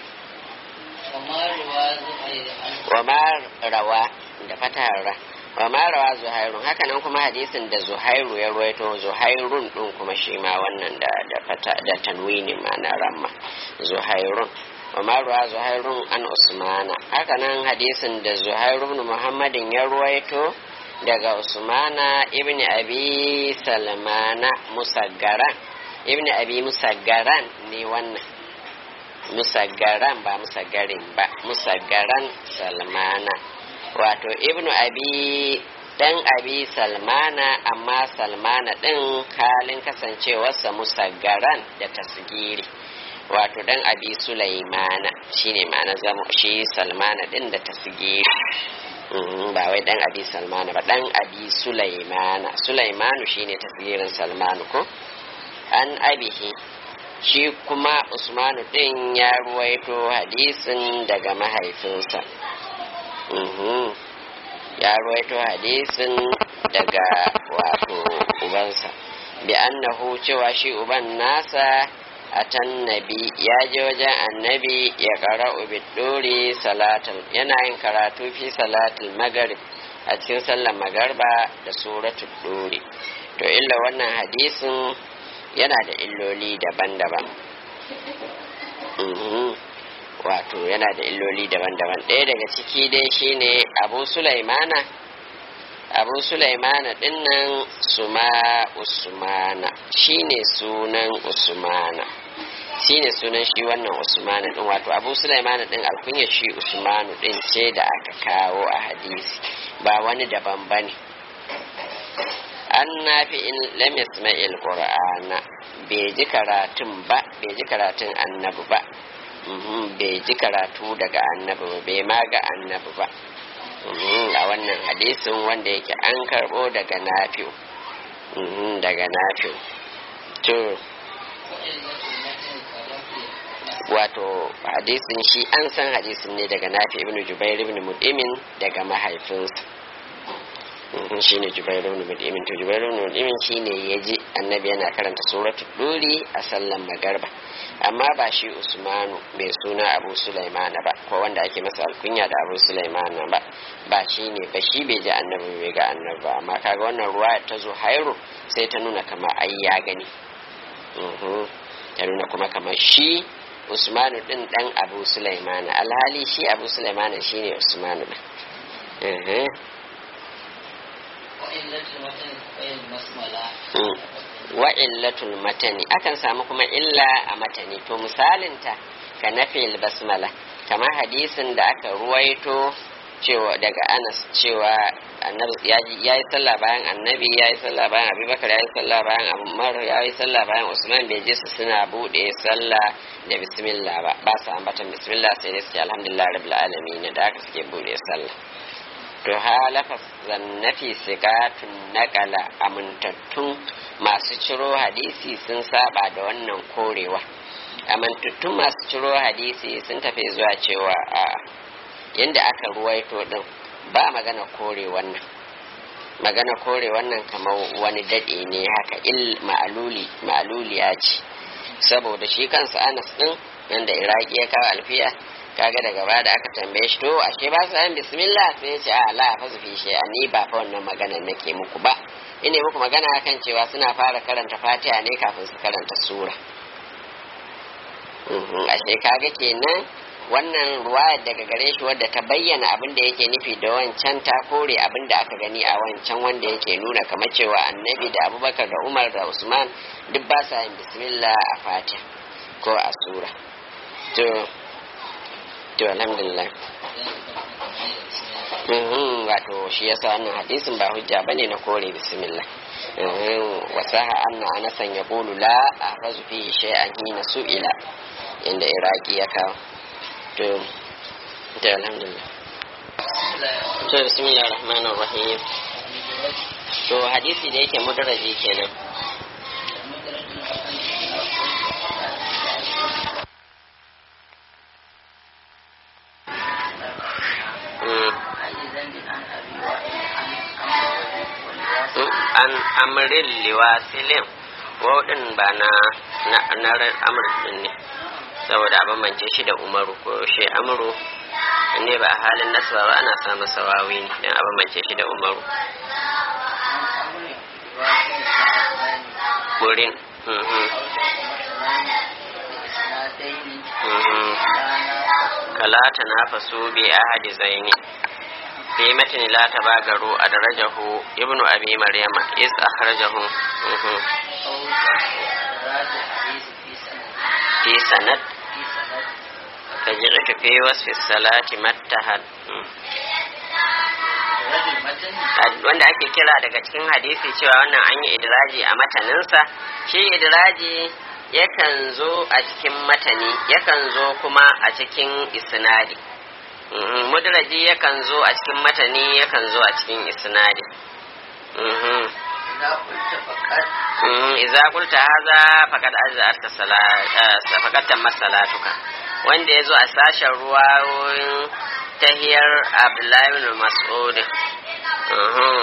wa ma rawa da fatahar ra wa ma rawa zuhairun haka nan kuma hadisin da zuhairu ya ruwaito zuhairun din kuma shi ma wannan da da fata da tanwini ma na ramma zuhairun wa ma rawa zuhairun an usmana haka nan hadisin da zuhairu ibn muhammadin ya ruwaito daga usmana ibn abi salmana musaggaran ibn abi musaggaran ne wannan musaggaran ba musaggarin ba musaggaran salmana wato ibnu abi dan abi salmana amma salmana din halin kasancewarsa musaggaran da tasgiri wato dan abi sulaimana shine ma'ana zama shi salmana din da tasgiri ba wai dan abi salmana ba dan abi sulaimana sulaimanu shine tasgirin salmanu ko an abihi shi kuma usmanu din ya ruwaito hadisin daga mahaifinsa Mhm. ya ruwaito hadisin daga wato ubansa bi annahu cewa shi uban nasa atan nabi ya je wajen annabi ya qara'u biduri salatul yana yin karatu fi salatul maghrib a cikin sallar magarba da suratul duri to illa wannan hadisin yana da illoli daban-daban Mhm. wato yana da illoli daban-daban ɗaya daga ciki dai shine abu sulaimana abu sulaimana dinnan suma usmana shine sunan usmana shine sunan shi wannan usmana din wato abu sulaimana din alkunya shi usmanu din ce da aka kawo a hadisi ba wani daban bane an nafi in lam yasma'il qur'ana bai ji karatun ba bai ji karatun annabi ba Mhm, bai ji karatu daga annabi ba bai ma ga annabi ba Mhm, a wannan hadisin wanda yake an karbo daga nafi'u Mhm, daga nafi'u to wato hadisin shi an san hadisin ne daga nafi ibn jubair ibn mud'imin daga mahaifinsa Mhm, shine jubair ibn mud'imin to jubair ibn mud'imin shine yaji annabi yana karanta suratul duri a sallan magarba amma ba shi usmanu mai suna abu sulaimana ba ko wanda ake masa alkunya da abu sulaimana ba ba shi ne ba shi bai ji annabi bai ga annabi ba amma kaga wannan ruwa ta zo hairu sai ta nuna kama ai ya gani Mhm. ta nuna kuma kamar shi usmanu din dan abu sulaimana alhali shi abu sulaimana shine usmanu din Mhm. وإلة المتن فهي المسملة Mm. wa illatul matani akan samu kuma illa a matani to misalinta ka nafil basmala kamar hadisin da aka ruwaito cewa daga anas cewa annabi ya yi sallah bayan annabi ya yi sallah bayan abubakar ya yi sallah bayan umar ya yi sallah bayan usman bai je su suna bude sallah da bismillah ba ba su ambatan bismillah sai dai suke alhamdulillah rabbil alamin da aka suke bude sallah to halafa zannafi sigatun naƙala amintattun masu ciro hadisi sun saba da wannan korewa amintattun masu ciro hadisi sun tafi zuwa cewa a yadda aka ruwaito din ba magana kore wannan magana kore wannan kamar wani daɗe ne haka il ma'aluli ma'aluliya ce saboda shi kansa anas din yanda iraki ya kawo alfiya kaga daga baya da aka tambaye shi to ashe ba su yin bismillah sai ya ce a la fa su fi shi ni ba fa wannan magana nake muku ba ine muku magana akan cewa suna fara karanta fatiha ne kafin su karanta sura Mhm, ashe kaga kenan wannan ruwaya daga gare shi wadda ta bayyana abin da yake nufi da wancan ta kore abin da aka gani a wancan wanda yake nuna kamar cewa annabi da abubakar da umar da usman duk ba sa yin bismillah a fatiha ko a sura to to alhamdulillah Mhm, wato shi yasa wannan hadisin ba hujja bane na kore bismillah Mhm, wasaha anna anasan ya qulu la ahrazu fihi shay'an hina su'ila inda iraki ya kawo to to alhamdulillah to bismillah rahman rahim to hadisi da yake mudarraji kenan Mm. an amrin liwasilin waɗin ba na na amr din ne saboda a bambance shi da umaru ko shi amru ne ba a halin nasaba ba ana samun sawawi ne don a bambance shi da umaru wurin mhm, mhm. kalata na faso bi ahadi zaini في متن لا تباغروا أدرجه ابن أبي مريم إذ أخرجه مه. في سند فجعت في وصف الصلاة متهد wanda ake kira daga cikin hadisi cewa wannan an yi idraji a mataninsa shi idraji yakan zo a cikin matani yakan zo kuma a cikin isnadi mudraji yakan zo a cikin matani yakan zo a cikin isnadi إذا قلت فقط Mm, idza qulta hadha faqad ajza'atka salata faqad tammat salatuka wanda yazo a sashen ruwayoyin tahiyar Abdullahi ibn Mas'ud mhm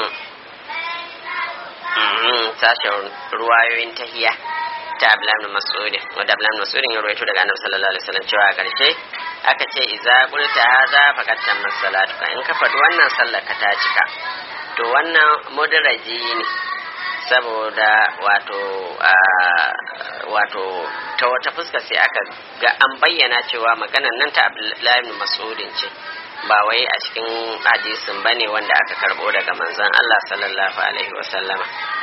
mhm sashen ruwayoyin tahiya ta Abdullahi ibn Mas'ud wanda Abdullahi ibn Mas'ud ya rawaito daga Annabi sallallahu alaihi wasallam cewa a karshe aka ce idza qulta hadha faqad tammat salatuka in ka faɗi wannan sallar ka ta cika to wannan mudraji ne saboda wato wato ta wata fuska sai aka ga an bayyana cewa maganan nan ta Abdullahi ibn Mas'udin ce ba wai a cikin hadisin bane wanda aka karbo daga manzon Allah sallallahu alaihi wa sallama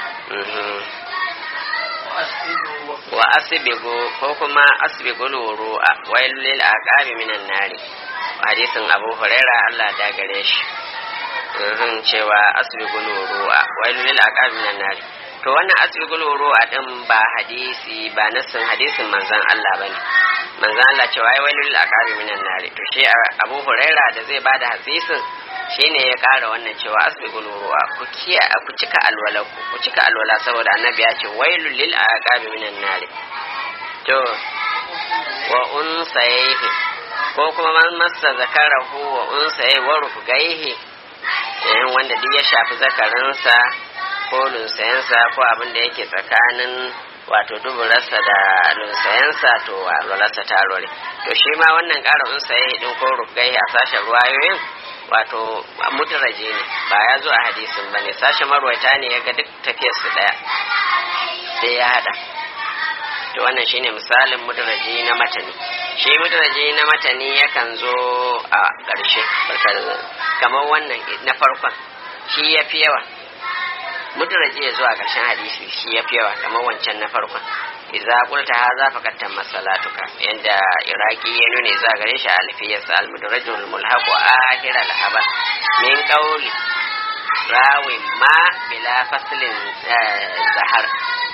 wa asbigu ko kuma asbigu ru'a wailul lil aqabi minan nari hadisin Abu Hurairah Allah da gare shi cewa asbigu ru'a wailul lil aqabi minan nari to wannan asbigul wuru'a din ba hadisi ba nassin hadisin manzon Allah bane manzon Allah cewa ai wailul aqabi minan nari to shi Abu Huraira da zai bada hadisin shine ya kara wannan cewa asbigul wuru'a ku kiya ku cika alwala ku cika alwala saboda annabi ya ce wailul lil aqabi minan nari to wa unsayhi ko kuma man massa zakarahu wa unsayhi wa rufgaihi wanda duk ya shafi zakarinsa ko lunsayensa ko abin da yake tsakanin wato duburarsa da lunsayensa to alwalarsa ta rore to shi ma wannan ƙara unsaye din ko rugai a sashen ruwayoyin wato mutaraje ne ba ya zo a hadisin ba ne sashen marwaita ne ya ga duk tafiyar su ɗaya sai ya hada to wannan shine misalin mutaraje na matani shi mutaraje na matani yakan zo a ƙarshe kamar wannan na farkon shi ya fi yawa mudraji ya zuwa ƙarshen hadisi shi ya fi yawa kamar wancan na farkon idza qulta hadha faqad tamma salatuka yanda iraki ya nuna za gare shi alfiyas al mudrajul mulhaq wa akhir al habar min qawli rawi ma bila faslin zahar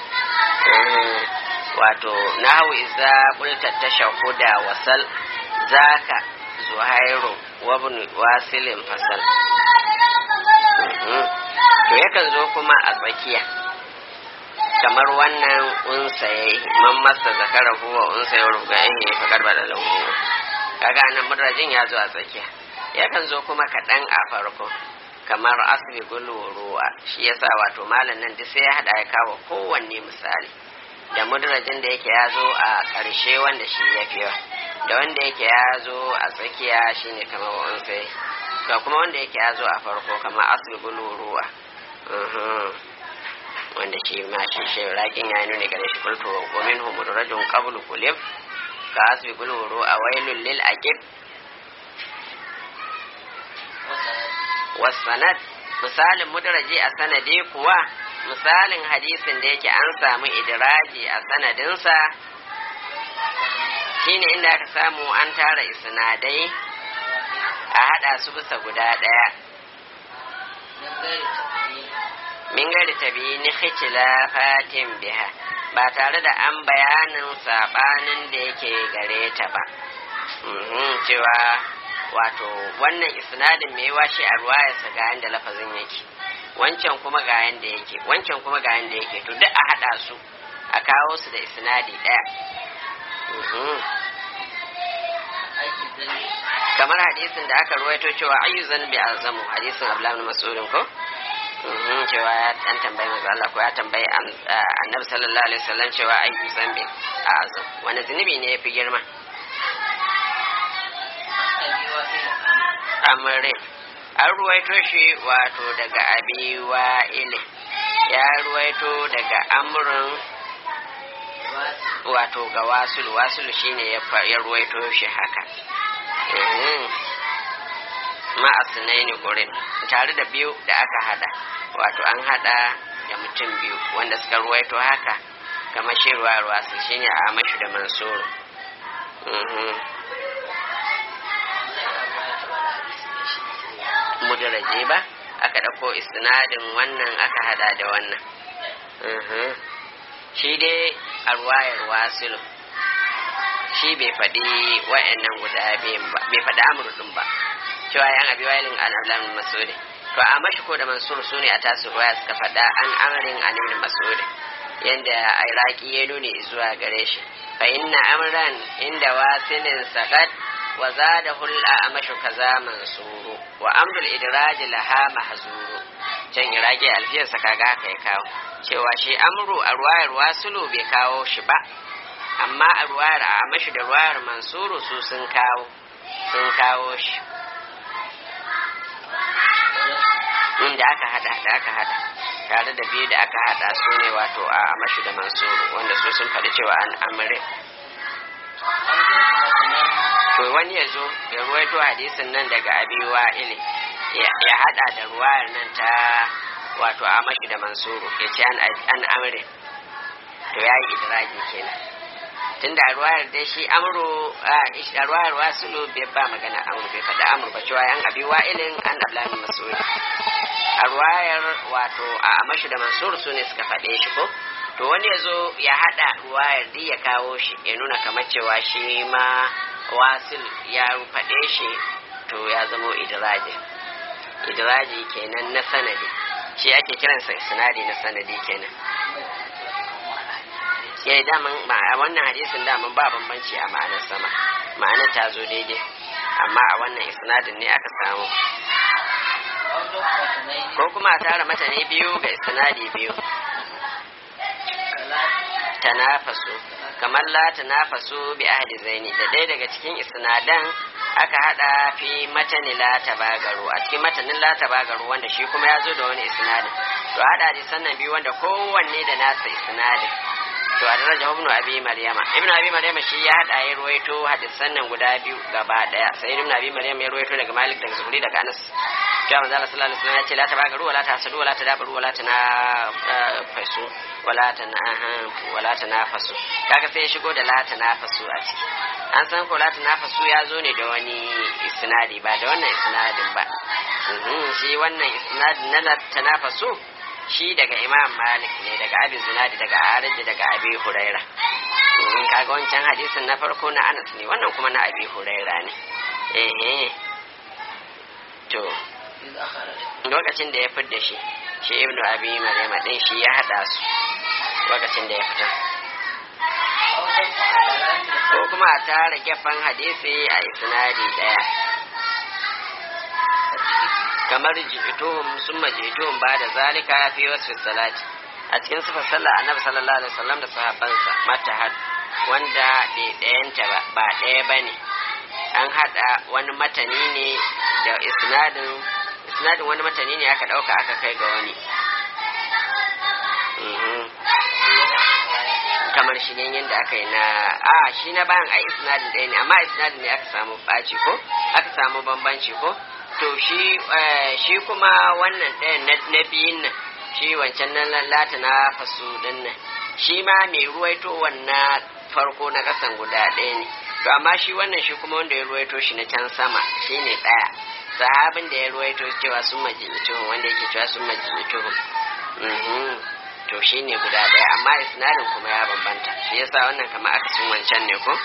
wato nahu idza qulta tashahhuda wasal zaka zuhairu wa ibn wasilin fasal to yakan zo kuma a tsakiya kamar wannan unsaye man masa zakara huwa unsaye ruga ya fa karba da lahu kaga nan mudrajin ya zo a tsakiya yakan zo kuma kaɗan a farko kamar asbi ruwa shi yasa wato malam nan duk sai ya hada ya kawo kowanne misali da mudrajin da yake ya zo a ƙarshe wanda shi ya fi da wanda yake ya zo a tsakiya shine kamar unsaye ga kuma wanda yake ya zo a farko kamar asbi ruwa wanda shi ma shi shi rakin ya nuna gare shi kultu wa minhum mudrajun qablu kulib ka asbi guluru a wailul lil aqib wasanad misalin mudraji a sanadi kuwa misalin hadisin da yake an samu idraji a sanadinsa shine inda aka samu an tara isnadai a hada su bisa guda daya min gari tabi ni fatin biha ba tare da an bayanin sabanin da yake gare ta ba cewa wato wannan isnadin mai washe a ruwayarsa ga yanda lafazin yake wancan kuma ga yanda yake wancan kuma ga yanda yake to duk a hada su a kawo su da isnadi daya kamar hadisin da aka ruwaito cewa ayyuzan bi azamu hadisin abdullahi bin mas'udin ko cewa ya dan tambayi manzo Allah ko ya tambayi annabi sallallahu alaihi wasallam cewa ayyu zambi azam wani zunubi ne yafi girma amrin an ruwaito shi wato daga abi wa'ile ya ruwaito daga amrin wato ga wasul wasul shine ya ruwaito shi haka ma'asinaini gurin tare da biyu da aka hada wato an hada da mutum biyu wanda suka ruwaito haka kamar shi ruwa ruwa su shine a mashi da mansuru mudaraje ba aka ɗauko isnadin wannan aka hada da wannan shi dai a ruwayar wasilu shi bai faɗi wa'annan guda biyun ba bai faɗi amurdin ba cewa yan abi wailin an ablan masudi to a mashi ko da mansur su ne a tasu ruwaya suka faɗa an amarin an ibn mas'ud yanda iraki ya nuni zuwa gare shi fa inna amran inda wasilin sakat wa zadahu al-amashu kaza mansuru wa amrul idraj laha mahzuru can iraki alfiyar sa kaga haka ya kawo cewa shi amru a ruwayar wasulu bai kawo shi ba amma a ruwayar a amashi da ruwayar mansuru su sun kawo sun kawo shi inda aka hada da aka hada tare da biyu da aka hada su ne wato a amashi da mansuru wanda su sun faɗi cewa an amre to wani ya zo ya ruwaito hadisin nan daga abiwa ile ya hada da ruwayar nan ta wato amashi da mansuru ya ce an amre to ya yi idraji kenan tunda a ruwayar dai shi amru a ruwayar wasulu bai ba magana amru bai faɗa amru ba cewa yan abi wa'ilin an ablamin masuri a ruwayar wato a amashi da mansur su ne suka faɗe shi ko to wani ya zo ya haɗa ruwayar duk ya kawo shi ya nuna kamar cewa shi ma wasil ya faɗe shi to ya zamo idraji idraji kenan na sanadi shi ake kiransa sinadi na sanadi kenan ya yi daman a wannan hadisin daman ba bambanci a ma'anar sama ma'anar ta zo daidai amma a wannan isnadin ne aka samu ko kuma a tara mata ne biyu ga isnadi biyu tanafasu kamar la tanafasu bi ahli zaini da ɗaya daga cikin isnadan aka hada fi matani la tabagaru a cikin matanin la tabagaru wanda shi kuma ya zo da wani isnadin to hada hadisan nan biyu wanda kowanne da nasa isnadin to a daraja ibn abi maryama ibn abi maryama shi ya hada ya ruwaito hadisan nan guda biyu gaba daya sai ibn abi maryama ya ruwaito daga malik daga zuhri daga anas cewa manzo Allah sallallahu alaihi wasallam ya ce la tabagaru wala tahsadu wala tadabaru wala tana fasu wala tana wala tanafasu kaga sai ya shigo da la tanafasu a ciki an san ko la tanafasu ya zo ne da wani isnadi ba da wannan isnadin ba shi wannan isnadin na la tanafasu shi daga imam malik ne daga abin zinadi daga ariji daga abi huraira in kaga wancan hadisin na farko na anas ne wannan kuma na abi huraira ne eh to lokacin da ya fidda shi shi ibnu abi maryama din shi ya hada su lokacin da ya fita ko kuma a tara gefen hadisi a isnadi daya kamar ji'tuhum summa ji'tuhum ba da zalika fi wasfi salati a cikin sifar sallah annabi sallallahu alaihi wasallam da sahabbansa matahad wanda bai ɗayanta ba ba ɗaya bane an hada wani matani ne da isnadin isnadin wani matani ne aka ɗauka aka kai ga wani kamar shi ne yadda aka yi na a shi na bayan a isnadin ɗaya ne amma isnadin ne aka samu ɓaci ko aka samu bambanci ko to shi shi kuma wannan ɗayan na biyun nan shi wancan na lata na fasu ɗin nan shi ma mai ruwaito wannan farko na ƙasan guda ɗaya ne to amma shi wannan shi kuma wanda ya ruwaito shi na can sama shi ne ɗaya sahabin da ya ruwaito cewa sun majimituhun wanda yake cewa sun majimituhun to shi ne guda ɗaya amma isnadin kuma ya bambanta shi yasa wannan kama aka sun wancan ne ko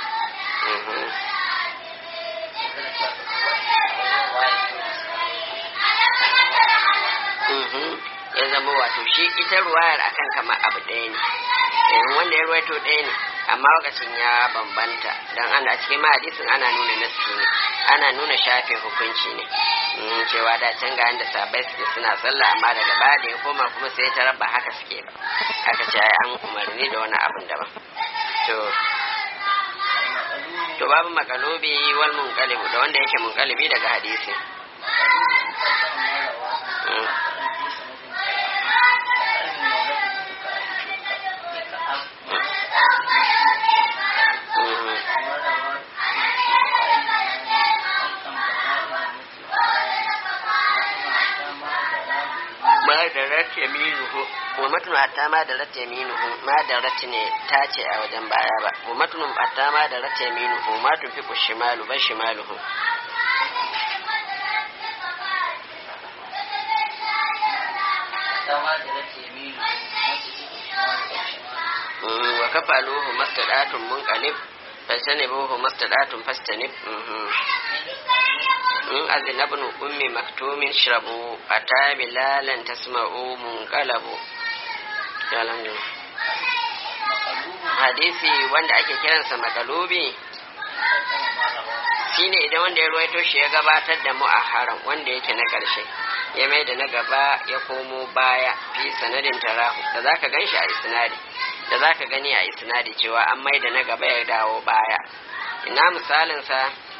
ya zama wato shi ita ruwayar akan kama abu ɗaya ne wanda ya ruwaito ɗaya ne amma lokacin ya bambanta don ana cikin hadisin ana nuna nassi ne ana nuna shafe hukunci ne cewa da can ga da sabai suke suna sallah amma daga baya da ya koma kuma sai ta raba haka suke ba aka ce ai an umarni da wani abun daban to to babu makalubi wal munqalibu da wanda yake munqalibi daga hadisi ma da rat yaminuhu wa matnu hatta ma da rat yaminuhu ma da rat ne ta ce a wajen baya ba wa matnu hatta ma da rat yaminuhu ma tufi ku shimalu ba shimaluhu wa kafaluhu mastadatun munqalib fasanibuhu mastadatun fastanib in azina ibn ummi maktumin shrabu ata bilalan tasma'u munqalabu alhamdulillah hadisi wanda ake kiransa makalubi shine idan wanda ya ruwaito shi ya gabatar da mu'aharan wanda yake na ƙarshe ya mai da na gaba ya komo baya fi sanadin tarahu da zaka gan shi a isnadi da zaka gani a isnadi cewa an mai da na gaba ya dawo baya ina misalinsa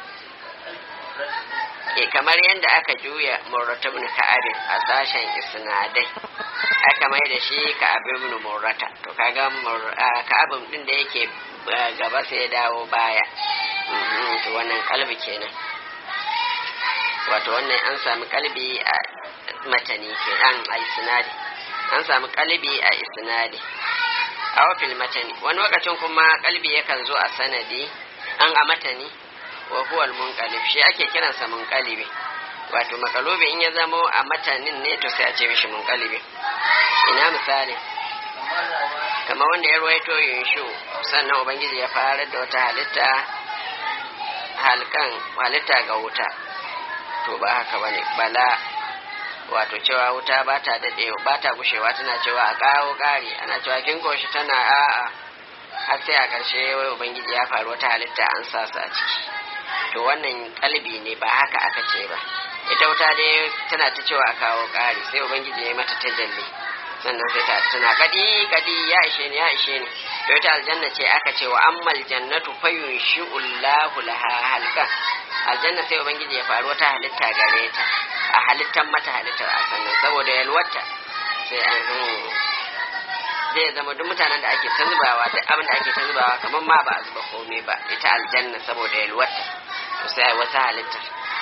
e kamar yadda aka juya murrata ibn ka'abin a sashen isnadai aka mai da shi ka'ab ibn murrata to kaga ka'abin din da yake gaba sai ya dawo baya to wannan kalbi kenan wato wannan an sami kalbi a matani kenan a isnadi an sami kalbi a isnadi a wafil matani wani lokacin kuma kalbi yakan zo a sanadi an a matani wa huwa al-munqalib shi ake kiransa munqalibi wato makalubi in ya zamo a matanin ne to sai a ce mishi munqalibi ina misali kamar wanda ya ruwaito yunshu sannan ubangiji ya fara da wata halitta halkan halitta ga wuta to ba haka bane bala wato cewa wuta ba ta dade ba ta gushewa tana cewa a kawo kari ana cewa kin koshi tana a'a har sai a ƙarshe wai ubangiji ya faru wata halitta an sa su a ciki to wannan kalbi ne ba haka aka ce ba ita wuta dai tana ta cewa a kawo ƙari sai ubangiji ya yi mata tajalli sannan sai ta tana kadi kadi ya ishe ni ya ishe ni to ita aljanna ce aka ce wa ammal jannatu fayunshi'ullahu laha halqa aljanna sai ubangiji ya faru wata halitta gare ta a halittan mata halittar a sannan saboda yalwata sai an zai zama duk mutanen da ake ta zubawa duk abin da ake ta zubawa kamar ma ba a zuba komai ba ita aljanna saboda yalwata to sai wata halittar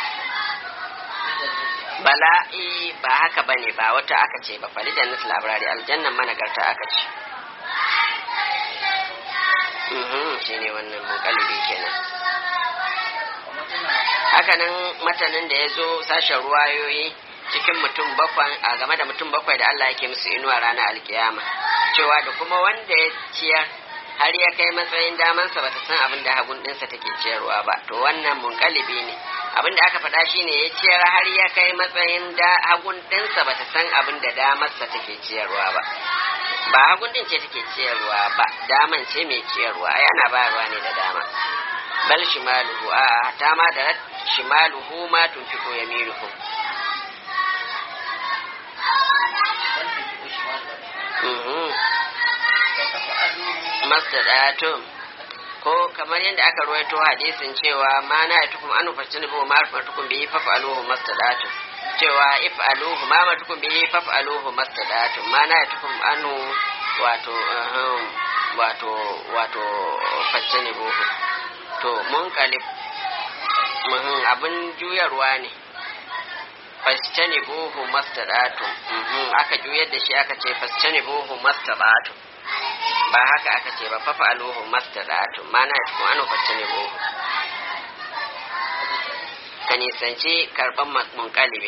bala'i ba haka bane ba wata aka ce ba fali jannat labarari aljannan managarta aka ce shine wannan mukalibi kenan hakanan matanin da ya zo sashen ruwayoyi cikin mutum bakwai a game da mutum bakwai da Allah yake musu inuwa ranar alkiyama cewa da kuma wanda ya ciyar har ya kai matsayin damansa bata san abin da hagun ɗinsa take ciyarwa ba to wannan munkalibi ne abin da aka faɗa shine ya ciyar har ya kai matsayin da hagun ɗinsa bata san abin da damarsa take ciyarwa ba ba hagun ɗin ce take ciyarwa ba daman ce mai ciyarwa yana bayarwa ne da dama bal shimaluhu a ta ma da shimaluhu ma tunfiqu yaminuhu mastadatun ko kamar yadda aka ruwaito hadisin cewa ma na ya tukum anu fasini bu ma tukum bihi faf'aluhu mastadatun cewa if aluhu ma ma tukum bihi faf'aluhu mastadatun ma na ya tukum anu wato wato wato fasini bu to mun kalib abin juyarwa ne fascani buhu mastadatun aka juyar da shi aka ce fascani buhu mastadatun ba haka aka ce ba fafa aluhu mastadatu mana ya tukun anu fascani buhu ka nisanci karɓar munkalibi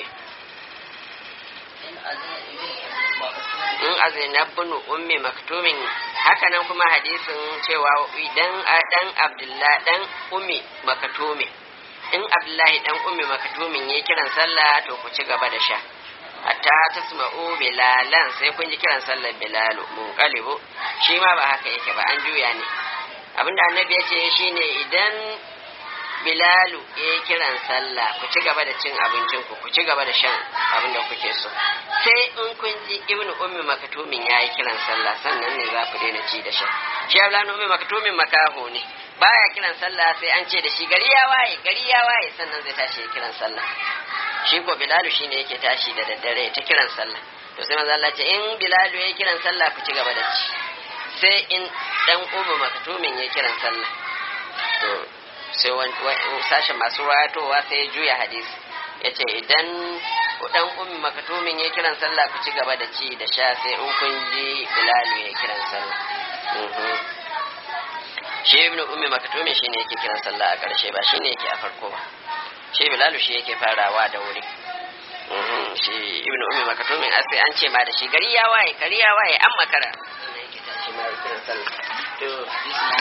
in azina bunu ummi maktumin hakanan kuma hadisin cewa idan dan abdullahi dan ummi maktumin in abdullahi dan ummi maktumin ya kiran sallah to ku ci gaba da sha hatta tasma'u bilalan sai kun ji kiran sallar bilalu munqalibu shi ma ba haka yake ba an juya ne abinda annabi ya ce shine idan bilalu ya yi kiran sallah ku ci gaba da cin abincin ku ku ci gaba da shan abin da kuke so sai in kun ji ibnu ummi maktumin ya yi kiran sallah sannan ne za ku daina ci da sha shi abdullahi ummi maktumin makaho ne baya kiran sallah sai an ce da shi gari ya waye gari ya waye sannan zai tashi ya kiran sallah shi ko bilalu shine yake tashi da daddare ta kiran sallah to sai manzo Allah ce in bilalu ya kiran sallah ku ci gaba da ci sai in dan ummu maktumin ya kiran sallah to sai sashen masu wayatowa sai ya juya hadisi ya ce idan dan ummi makatumin ya kiran sallah ku ci gaba da ci da sha sai in kun ji bilalu ya kiran sallah shi ibnu ummi makatumin shine yake kiran sallah a ƙarshe ba shine yake a farko ba shi bilalu shi yake farawa da wuri shi ibnu ummi makatumin a sai an ce ma da shi gari ya waye gari ya waye an makara sannan yake tashi ma ya kiran sallah to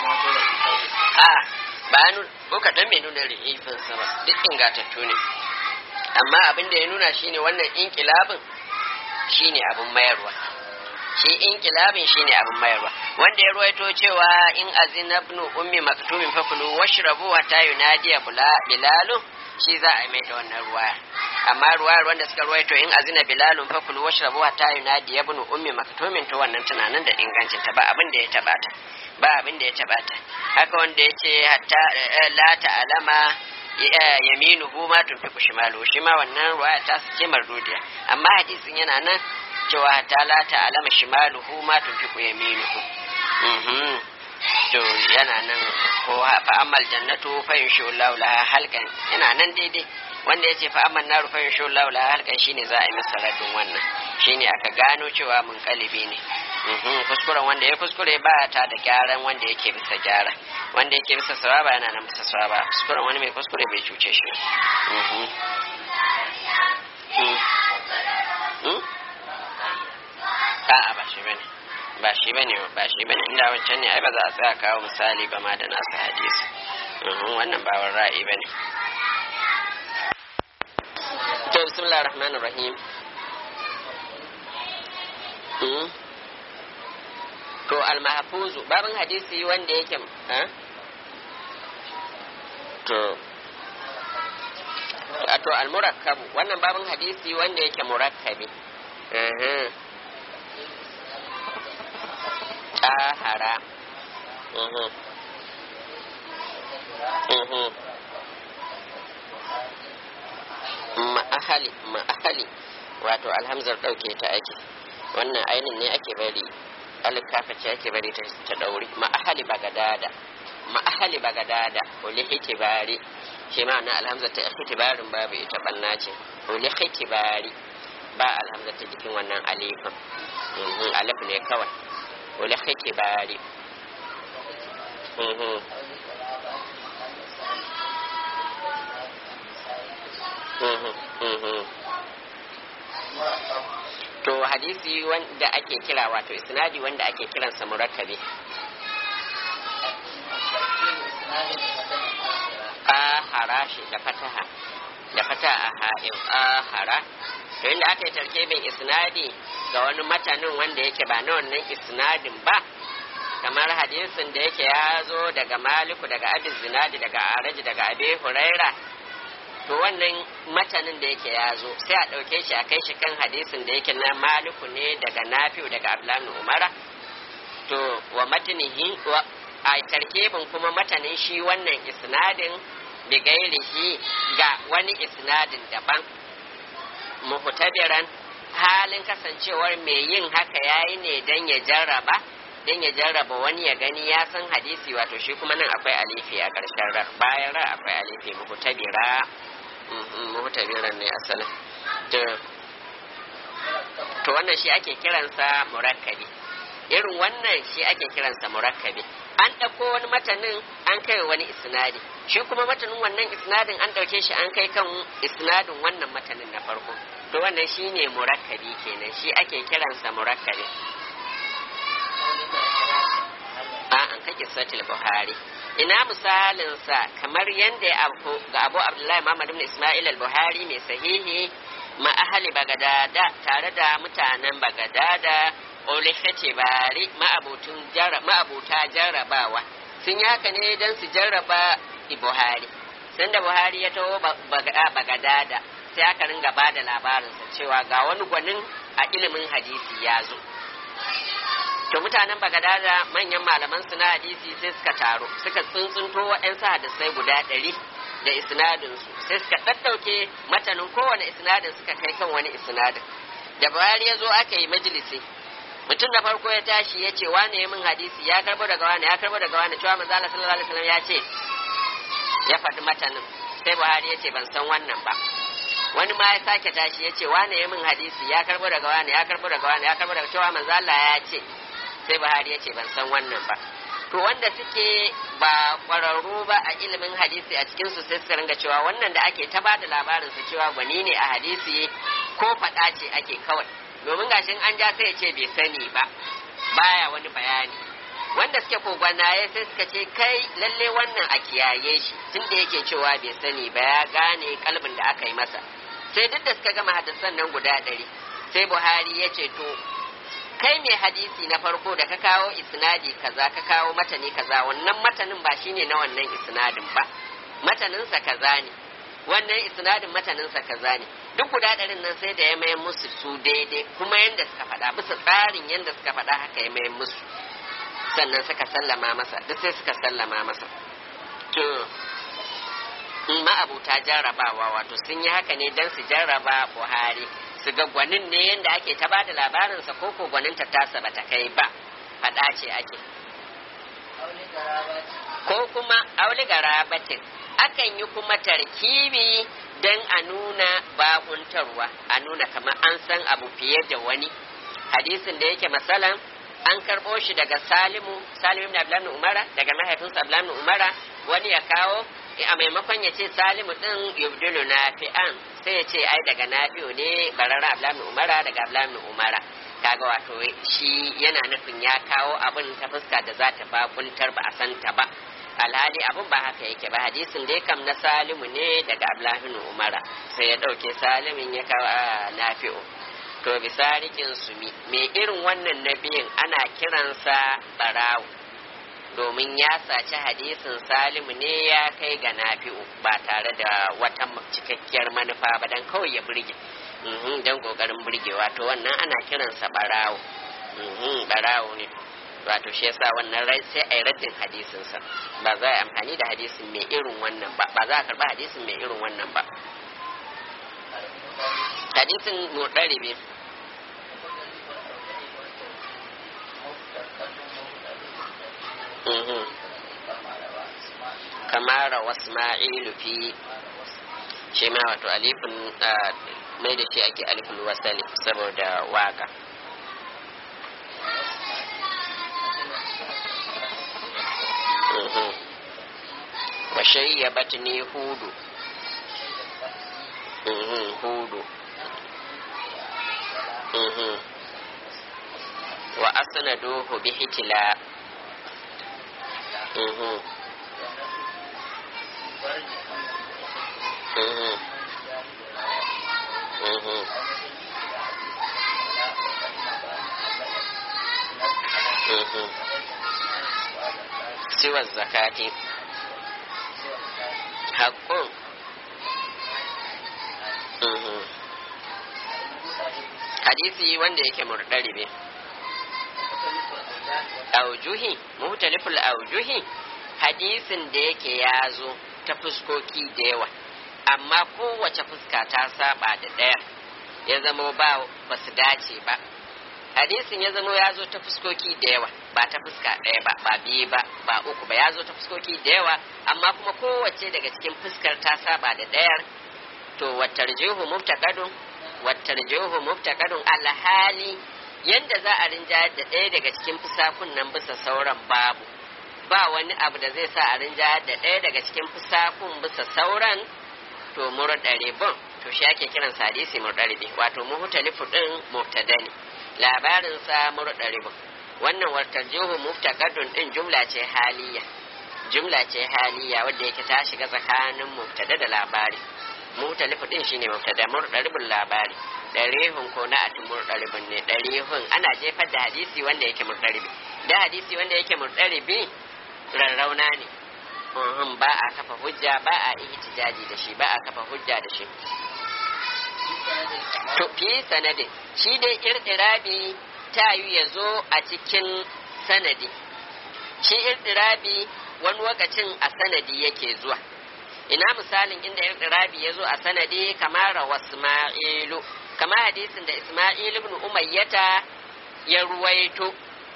a ba nu ko kaɗan mai nuna ri'ifin sa ba duk ingatattu ne amma abin da ya nuna shine wannan inkilabin shine abin mayarwa shi inkilabin shine abin mayarwa wanda ya ruwaito cewa in azina ibn ummi maktumin fakulu washrabu hatta yunadiya bilalu shi za a mai da wannan ruwaya amma ruwayar wanda suka ruwaito in azina bilalun fakulu washrabu hatta yunadiya ibn ummi maktumin to wannan tunanin da ingancin ta ba abin da ya tabata ba abin da ya tabata haka wanda ya ce hatta la ta'alama yaminuhu ma tunfiqu shimalu shi ma wannan ruwaya ta su ce mardudiya amma hadisin yana nan cewa hatta la ta'alama shimaluhu ma tunfiqu yaminuhu mhm to yana nan ko fa amal jannatu fa yunshu Allahu laha halkan yana nan daidai wanda yace fa amal naru fa yunshu Allahu laha halkan shine za a yi masa radin wannan shine aka gano cewa mun kalibi ne kuskuren wanda ya kuskure ba ta da gyaran wanda yake bisa gyara wanda yake bisa sawaba yana nan bisa sawaba kuskuren wani mai kuskure bai cuce shi a'a ba shi bane ba shi bane ba shi bane inda wancan ne ai ba za a tsaya kawo misali ba ma da nasu hadisi wannan ba wani ra'ayi bane to bismillahir rahmanir rahim to almahfuzu babin hadisi wanda yake to to almurakkabu wannan babin hadisi wanda yake murakkabi tahara ma'ahali ma'ahali wato alhamzar ɗauke ta ake wannan ainin ne ake bari alkafa ce ake bari ta dauri ma'ahali bagadada ma'ahali bagadada uli hitibari shi ma na alhamza ta hitibarin babu ita banna ce uli hitibari ba alhamza ta jikin wannan alifin alif ne kawai uli hitibari to hadisi wanda ake kira wato isnadi wanda ake kiransa murakkabi ahara shi da fataha da fataha ha'in ahara to inda aka yi tarkibin isnadi ga wani matanin wanda yake ba na wannan isnadin ba kamar hadisin da yake ya zo daga maliku daga abin zinadi daga araji daga abi huraira to wannan matanin da yake ya zo sai a ɗauke shi a kai shi kan hadisin da yake na maliku ne daga nafi'u daga abdullahi umara to wa matanihi wa a tarkibin kuma matanin shi wannan isnadin bi gairihi ga wani isnadin daban muhtabiran halin kasancewar mai yin haka yayi ne dan ya jarraba dan ya jarraba wani ya gani ya san hadisi wato shi kuma nan akwai alifi a ƙarshen rar bayan rar akwai alifi muhtabira muhtabiran ne asalin to wannan shi ake kiransa murakkabi irin wannan shi ake kiransa murakkabi an ɗauko wani matanin an kai wani isnadi shi kuma matanin wannan isnadin an ɗauke shi an kai kan isnadin wannan matanin na farko to wannan shi ne murakkabi kenan shi ake kiransa murakkabi a an kake satil buhari ina misalinsa kamar yadda ya abu ga abu abdullahi muhammad ibn isma'il al-buhari mai sahihi ma ahli bagadada tare da mutanen bagadada olifete bari ma'abuta jarrabawa sun yi haka ne don su jarraba buhari sun da buhari ya taho bagadada sai aka ringa ba da labarinsa cewa ga wani gwanin a ilimin hadisi ya zo to mutanen bagadada manyan malaman su na hadisi sai suka taro suka tsuntsunto waɗansu hadisai guda ɗari da isnadinsu sai suka ɗaɗɗauke matanin kowane isnadin suka kai kan wani isnadin da buhari ya zo aka yi majalisi mutum da farko ya tashi ya ce wane ya min hadisi ya karbo daga wane ya karbo daga wane cewa manzo Allah sallallahu alaihi wasallam ya ce ya faɗi matanin sai Buhari ya ce ban san wannan ba wani ma ya sake tashi ya ce wane ya min hadisi ya karbo daga wane ya karbo daga wane ya karbo daga cewa manzo Allah ya ce sai Buhari ya ce ban san wannan ba to wanda suke ba kwararru ba a ilimin hadisi a cikin su sai suka ringa cewa wannan da ake ta bada labarin su cewa gwani ne a hadisi ko faɗa ce ake kawai domin gashin an ja sai ya ce bai sani ba baya wani bayani wanda suke kogwanaye sai suka ce kai lalle wannan a kiyaye shi tunda yake cewa bai sani ba ya gane kalbin da aka yi masa sai duk da suka gama hadisan nan guda ɗari sai buhari ya ce to kai mai hadisi na farko da ka kawo isnadi kaza ka kawo matani kaza wannan matanin ba shine na wannan isnadin ba mataninsa kaza ne wannan isnadin mataninsa kaza ne duk guda ɗarin nan sai da ya mayan musu su daidai kuma yadda suka faɗa bisa tsarin yadda suka faɗa haka ya mayan musu sannan suka sallama masa duk sai suka sallama masa to in ma'abuta jarrabawa wato sun yi haka ne don su jarraba buhari su ga gwanin ne yadda ake ta bada labarinsa ko ko gwanin ta tasa bata kai ba faɗa ce ake ko kuma auli garabatin akan yi kuma tarkibi don a nuna bakuntarwa a nuna kamar an san abu fiye da wani hadisin da yake masalan an karɓo shi daga salimu salimu ibn abdullahi umara daga mahaifinsa abdullahi umara wani ya kawo a maimakon ya ce salimu din yubdilu nafi'an sai ya ce ai daga nafi'u ne barara abdullahi umara daga abdullahi umara kaga wato shi yana nufin ya kawo abin ta fuska da za ta bakuntar ba a santa ba alhali abin ba haka yake ba hadisin dai kam na salimu ne daga abdullahi umara sai ya ɗauke salimin ya kawo a nafi'u to bisa rikin sumi mai irin wannan nabiyin ana kiransa barawu domin ya saci hadisin salimu ne ya kai ga nafi'u ba tare da wata cikakkiyar manufa ba dan kawai ya burge don kokarin burgewa to wannan ana kiransa barawo barawo ne wato shi yasa wannan rai sai a yi raddin hadisinsa ba za a amfani da hadisin mai irin wannan ba ba za a karba hadisin mai irin wannan ba hadisin muɗaribi kamara wasma'ilu fi shi ma wato alifin mai da shi ake alifin wasali saboda waka wa shayyabatni hudu hudu wa asnaduhu bi hitila siwa zakati haƙƙun hadisi wanda yake murdaribe aujuhi muhtaliful aujuhi hadisin da yake ya zo ta fuskoki da yawa amma kowace fuska ta saba da ɗaya ya zama ba ba su dace ba hadisin ya zama ya zo ta fuskoki da yawa ba ta fuska ɗaya ba ba biyu ba ba uku ba ya zo ta fuskoki da yawa amma kuma kowace daga cikin fuskar ta saba da ɗayar to wattarjihu mubtaqadun wattarjihu mubtaqadun alhali yanda za a rinjayar da ɗaya daga cikin fusakun nan bisa sauran babu ba wani abu da zai sa a rinjayar da ɗaya daga cikin fusakun bisa sauran to murɗaribin to shi ake kiran hadisi murɗaribi wato muhtalifu din mubtada ne labarin sa murɗaribin wannan wartarjihu muftaqadun din jumla ce haliya jumla ce haliya wadda yake ta shiga tsakanin mubtada da labari muhtalifu din shine mubtada murɗaribin labari ɗarihun ko na ati murɗaribin ne ɗarihun ana jefar da hadisi wanda yake murɗaribi da hadisi wanda yake murɗaribi rarrauna ne uhum ba a kafa hujja ba a ihtijaji da shi ba a kafa hujja da shi to fi sanadin shi dai irtirabi ta yi ya zo a cikin sanadi shi irtirabi wani lokacin a sanadi yake zuwa ina misalin inda irtirabi ya zo a sanadi kamar wasma'ilu kamar hadisin da isma'il ibn umayyata ya ruwaito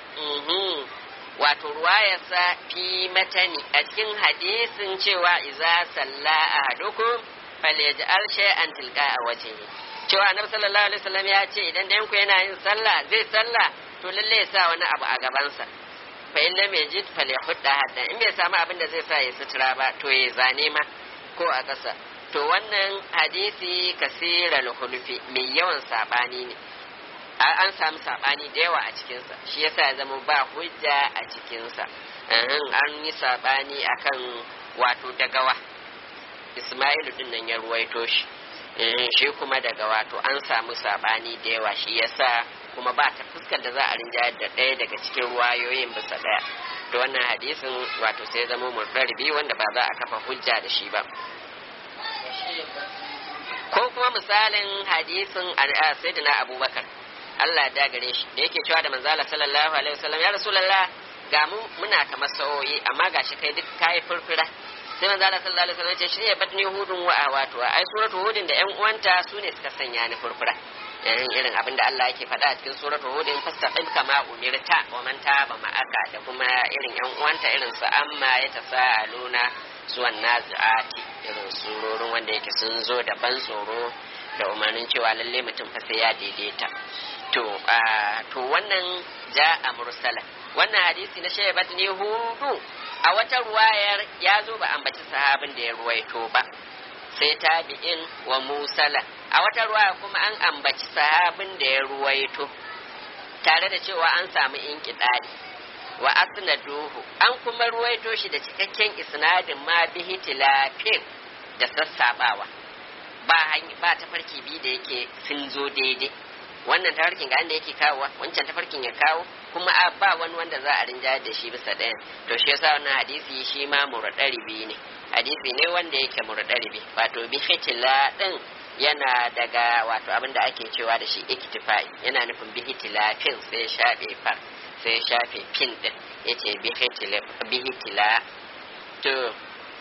wato ruwayarsa fi matani a cikin hadisin cewa iza salla ahadukum falyaj'al shay'an tilqa a wajhihi cewa annabi sallallahu alaihi wasallam ya ce idan ɗayan ku yana yin sallah zai sallah to lalle ya sa wani abu a gabansa fa in lam yajid falyahudda hadda in bai samu abin da zai sa ya sutura ba to ya zane ma ko a ƙasa to wannan hadisi kasiral hulfi mai yawan sabani ne an samu sabani da yawa a cikinsa shi yasa ya zama ba hujja a cikinsa an yi sabani akan wato dagawa ismailu din nan ya ruwaito shi shi kuma daga wato an samu sabani da yawa shi yasa kuma ba ta fuskar da za a rinjayar da ɗaya daga cikin ruwayoyin bisa ɗaya da wannan hadisin wato sai zama murɗarbi wanda ba za a kafa hujja da shi ba ko kuma misalin hadisin sayyidina abubakar Allah ya gare shi da yake cewa da manzala sallallahu alaihi wasallam ya rasulullah ga mu muna kamar sa'o'i amma gashi kai duk kai furfura sai manzo Allah sallallahu alaihi wasallam ya ce shi ne batni hudun wa awatu ai suratu hudin da yan uwanta su ne suka sanya ni furfura irin irin abin da Allah yake faɗa a cikin suratu hudin fastaqim kama umirta wa man taba ma'aka da kuma irin yan uwanta irin su amma ya tasaaluna suwan nazi'ati irin surorin wanda yake sun zo da ban tsoro da umarnin cewa lalle mutum fa sai ya daidaita to to wannan ja'a mursala wannan hadisi na shaybat ne hudu a wata ruwayar ya zo ba ambaci sahabin da ya ruwaito ba sai tabi'in wa musala a wata ruwaya kuma an ambaci sahabin da ya ruwaito tare da cewa an samu inkiɗari wa asnaduhu an kuma ruwaito shi da cikakken isnadin ma bihi tilafin da sassabawa ba ba tafarki bi da yake sun zo daidai wannan tafarkin ga inda yake kawo wancan tafarkin ya kawo kuma a ba wani wanda za a rinja da shi bisa ɗayan to shi yasa wannan hadisi shi ma murɗaribi ne hadisi ne wanda yake murɗaribi wato bi fitila ɗin yana daga wato abin da ake cewa da shi iktifai yana nufin bi fin sai shafe far sai shafe fin ɗin yace bi hitila to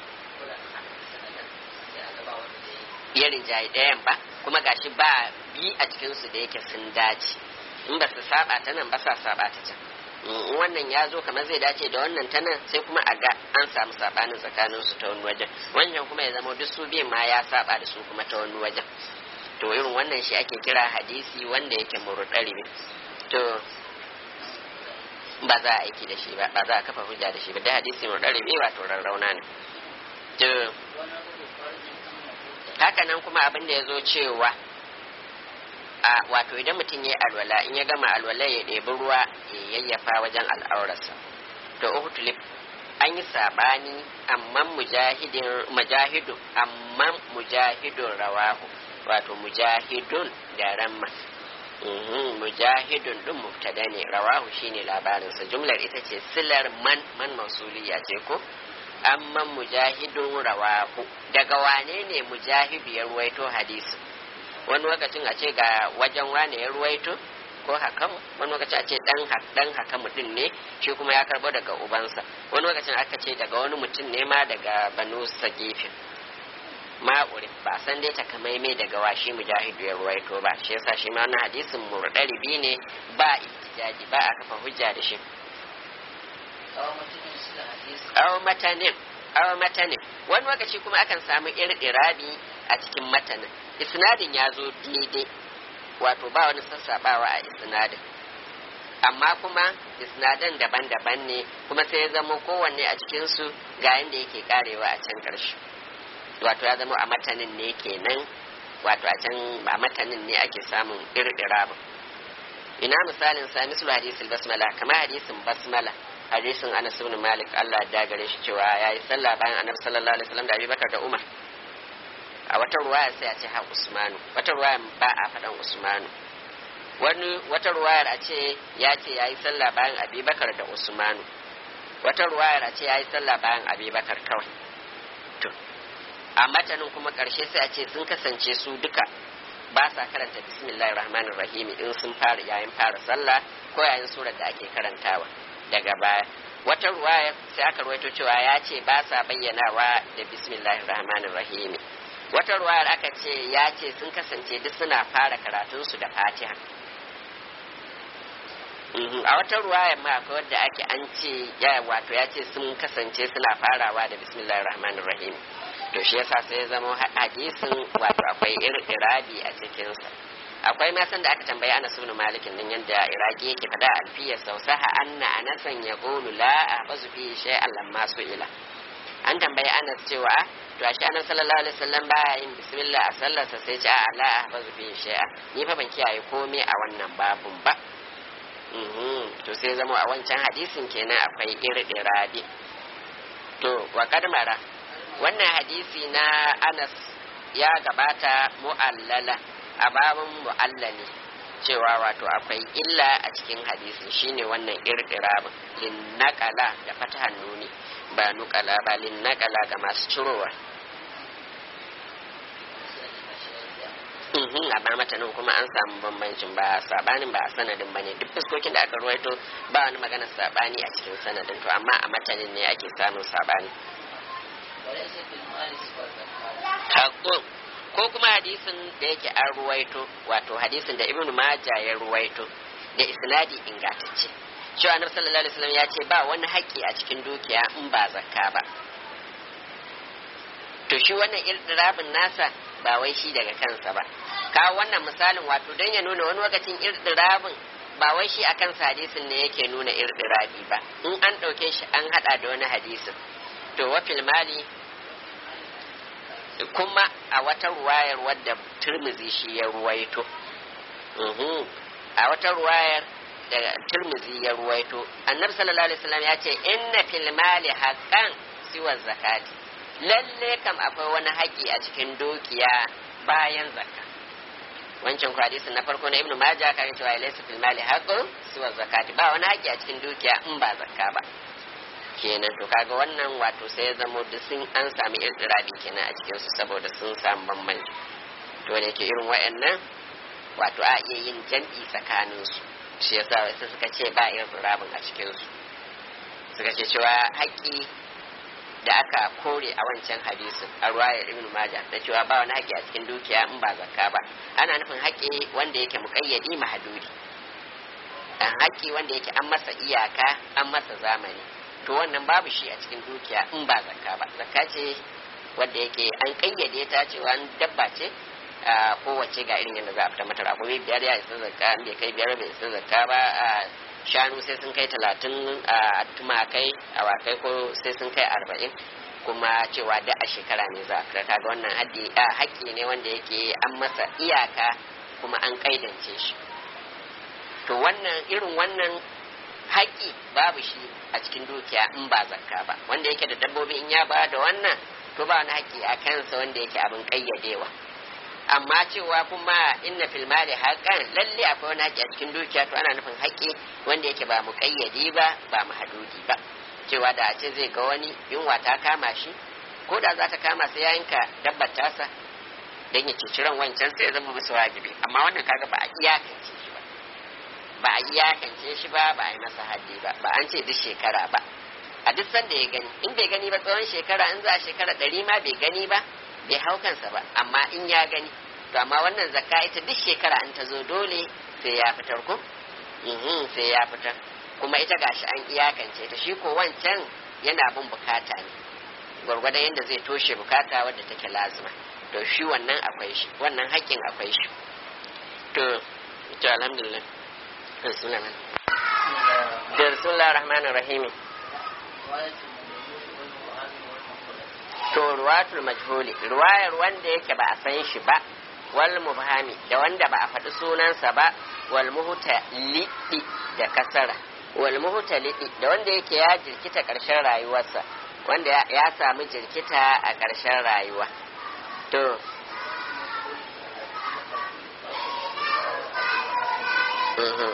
ya rinjaye ɗayan ba kuma gashi ba bi a cikinsu da yake sun dace in ba su saba ta nan ba sa saba ta can wannan ya zo kamar zai dace da wannan ta nan sai kuma a ga an samu sabanin tsakanin su ta wani wajen wannan kuma ya zama duk su biyun ma ya saba da su kuma ta wani wajen to irin wannan shi ake kira hadisi wanda yake murɗari ne to ba za a aiki da shi ba ba za a kafa hujja da shi ba da hadisi murɗari ne wato rarrauna ne to haka nan kuma abin da ya zo cewa a wato idan mutum ya yi alwala in ya gama alwala ya ɗebi ruwa ya yayyafa wajen al'aurarsa to uhutulif an yi sabani amma mujahidin mujahidun amma mujahidun rawahu wato mujahidun da ramma mujahidun din mubtada ne rawahu shine labarinsa jumlar ita ce silar man man mausuliya ce ko amma mujahidun rawahu daga wane ne mujahidu ya ruwaito hadisi wani lokacin a ce ga wajen wane ya ruwaito ko hakam wani lokaci a ce dan dan hakamu din ne shi kuma ya karbo daga ubansa wani lokacin aka ce daga wani mutum ne ma daga banu sagifin ma'uri ba san dai takamaimai daga washi mujahidu ya ruwaito ba shi yasa shi ma na hadisin murdaribi ne ba ihtijaji ba a kafa hujja da shi aw matanin aw matanin wani lokaci kuma akan samu irɗirabi a cikin matanin isnadin ya zo daidai wato ba wani sassabawa a isnadin amma kuma isnadan daban-daban ne kuma sai ya zama kowanne a cikinsu ga yadda yake karewa a can ƙarshe wato ya zama a matanin ne kenan wato a can a matanin ne ake samun irɗirabin ina misalin sa mislu hadisul basmala kamar hadisin basmala hadisin Anas ibn Malik Allah ya gare shi cewa yayi sallah bayan Annabi sallallahu alaihi wasallam da Abubakar da Umar a wata ruwaya sai a ce ha Usmanu wata ruwaya ba a faɗan Usmanu wani wata ruwayar a ce ya ce yayi sallah bayan Abubakar da Usmanu wata ruwayar a ce yayi sallah bayan Abubakar kawai to a matanin kuma karshe sai a ce sun kasance su duka ba sa karanta bismillahir rahmanir rahim in sun fara yayin fara sallah ko yayin surar da ake karantawa daga baya wata ruwaya sai aka ruwaito cewa ya ce ba sa bayyanawa da bismillahir rahmanir rahim wata ruwayar aka ce ya ce sun kasance duk suna fara karatunsu da fatiha a wata ruwaya ma akwai wadda ake an ce ya wato ya ce sun kasance suna farawa da bismillahir rahmanir rahim to shi yasa sai ya zama hadisin wato akwai irabi a cikinsa akwai ma san da aka tambayi Anas ibn Malik din yanda Iraki yake fada alfiya sausaha anna anasan yaqulu la ahfazu fi shay'an lamma su'ila an tambayi Anas cewa to ashe Anas sallallahu alaihi wasallam baya yin bismillah a sallarsa sai ce a la ahfazu fi shay'an ni fa ban kiyaye komai a wannan babun ba to sai zama a wancan hadisin kenan akwai irɗirabi to wa kadmara wannan hadisi na Anas ya gabata mu'allala a babin mu'allali cewa wato akwai illa a cikin hadisi shine wannan irdirabin linnaqala da fatahan nuni ba nukala ba linnaqala ga masu cirowa Mhm, a ba matanin kuma an samu bambancin ba sabanin ba a sanadin bane duk fuskokin da aka ruwaito ba wani magana sabani a cikin sanadin to amma a matanin ne ake samun sabani وليس في المال سوى الزكاة Hakko- ko kuma hadisin da yake an ruwaito wato hadisin da ibnu maja ya ruwaito da isnadi ingantacce cewa annabi sallallahu alaihi wasallam ya ce ba wani haƙƙi a cikin dukiya in ba zakka ba to shi wannan irdirabin nasa ba wai shi daga kansa ba kawo wannan misalin wato don ya nuna wani lokacin irdirabin ba wai shi akan hadisin ne yake nuna irdirabi ba in an ɗauke shi an haɗa da wani hadisin to wa fil mali kuma a wata ruwayar wadda turmizi shi ya ruwaito Mhm. a wata ruwayar da turmizi ya ruwaito annabi sallallahu alaihi wasallam ya ce inna fil mali haqqan siwa zakati lalle kam akwai wani haƙƙi a cikin dukiya bayan zakka wancan ku hadisin na farko na ibnu majah kan cewa laysa fil mali haqqun siwa zakati ba wani haƙƙi a cikin dukiya in ba zakka ba kenan to kaga wannan wato sai ya zamo duk sun an sami irtirabi kenan a cikin su saboda sun samu bambanci to da yake irin wayannan wato a iya yin jam'i tsakanin su shi yasa wasu suka ce ba irtirabin a cikin su suka ce cewa haƙƙi da aka kore a wancan hadisin a ruwayar ibn majah da cewa ba wani haƙƙi a cikin dukiya in ba zakka ba ana nufin haƙƙi wanda yake muƙayyadi mahadudi an haƙƙi wanda yake an masa iyaka an masa zamani to wannan babu shi a cikin dukiya in ba zakka ba zakka ce wanda yake an kayyade ta cewa an dabba ce a kowace ga irin yadda za a fita mata raƙumi biyar ya isa zakka an bai kai biyar bai isa zakka ba a shanu sai sun kai talatin a tumakai awakai ko sai sun kai arba'in kuma cewa da a shekara ne za a fita kaga wannan haddi a haƙƙi ne wanda yake an masa iyaka kuma an kaidance shi to wannan irin wannan haƙƙi babu shi a cikin dukiya in ba zakka ba wanda yake da dabbobi in ya ba da wannan to ba wani haƙƙi a kansa wanda yake abin ƙayyadewa amma cewa kuma inna fil mali haqqan lalle akwai wani haƙƙi a cikin dukiya to ana nufin haƙƙi wanda yake ba mu ƙayyade ba ba mu hadudi ba cewa da a ce zai ga wani yunwa ta kama shi ko da za ta kama sai ya yanka dabbar tasa don ya ceci ran wancan sai ya zama musu wajibi amma wannan kaga ba a iyakance shi ba ba a iyakance shi ba ba a yi masa haddi ba ba an ce duk shekara ba a duk sanda ya gani in bai gani ba tsawon shekara in za a shekara ɗari ma bai gani ba bai hau kansa ba amma in ya gani to amma wannan zakka ita duk shekara in ta zo dole sai ya fitar ko Mhm, sai ya fitar kuma ita gashi an iyakance ta shi ko wancan yana bin bukata ne gwargwadon yadda zai toshe bukata wadda take lazima to shi wannan akwai shi wannan haƙƙin akwai shi to to alhamdulillah bismillah da bismillah rahmanir rahim to ruwatul majhuli ruwayar wanda yake ba a san shi ba wal mubhami da wanda ba a faɗi sunansa ba wal muhuta liɗi da kasara wal muhuta liɗi da wanda yake ya jirkita ƙarshen rayuwarsa wanda ya- ya samu jirkita a ƙarshen rayuwa to mhm.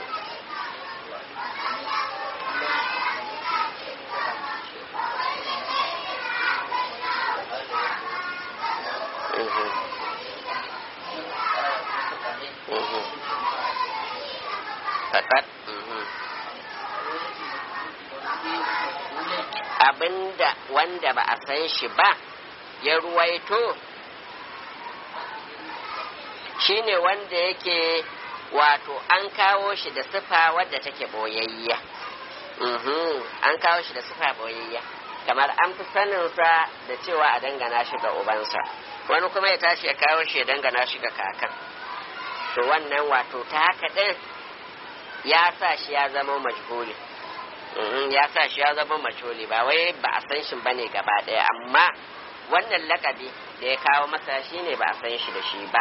Mhm. Mhm. Fakat. Mhm. Abinda wanda ba a san shi ba ya ruwaito shine wanda yake wato an kawo shi da sifa wadda take boyayya. Mhm. An kawo shi da sifa boyayya. kamar an fi saninsa da cewa a dangana shi ga ubansa wani kuma ya tashi ya kawo shi ya dangana shi ga kakan to wannan wato ta haka ɗin ya sa shi ya zama majhuli Mhm, ya sa shi ya zama majhuli ba wai ba a san shi bane gaba ɗaya amma wannan lakabi da ya kawo masa shi ne ba a san shi da shi ba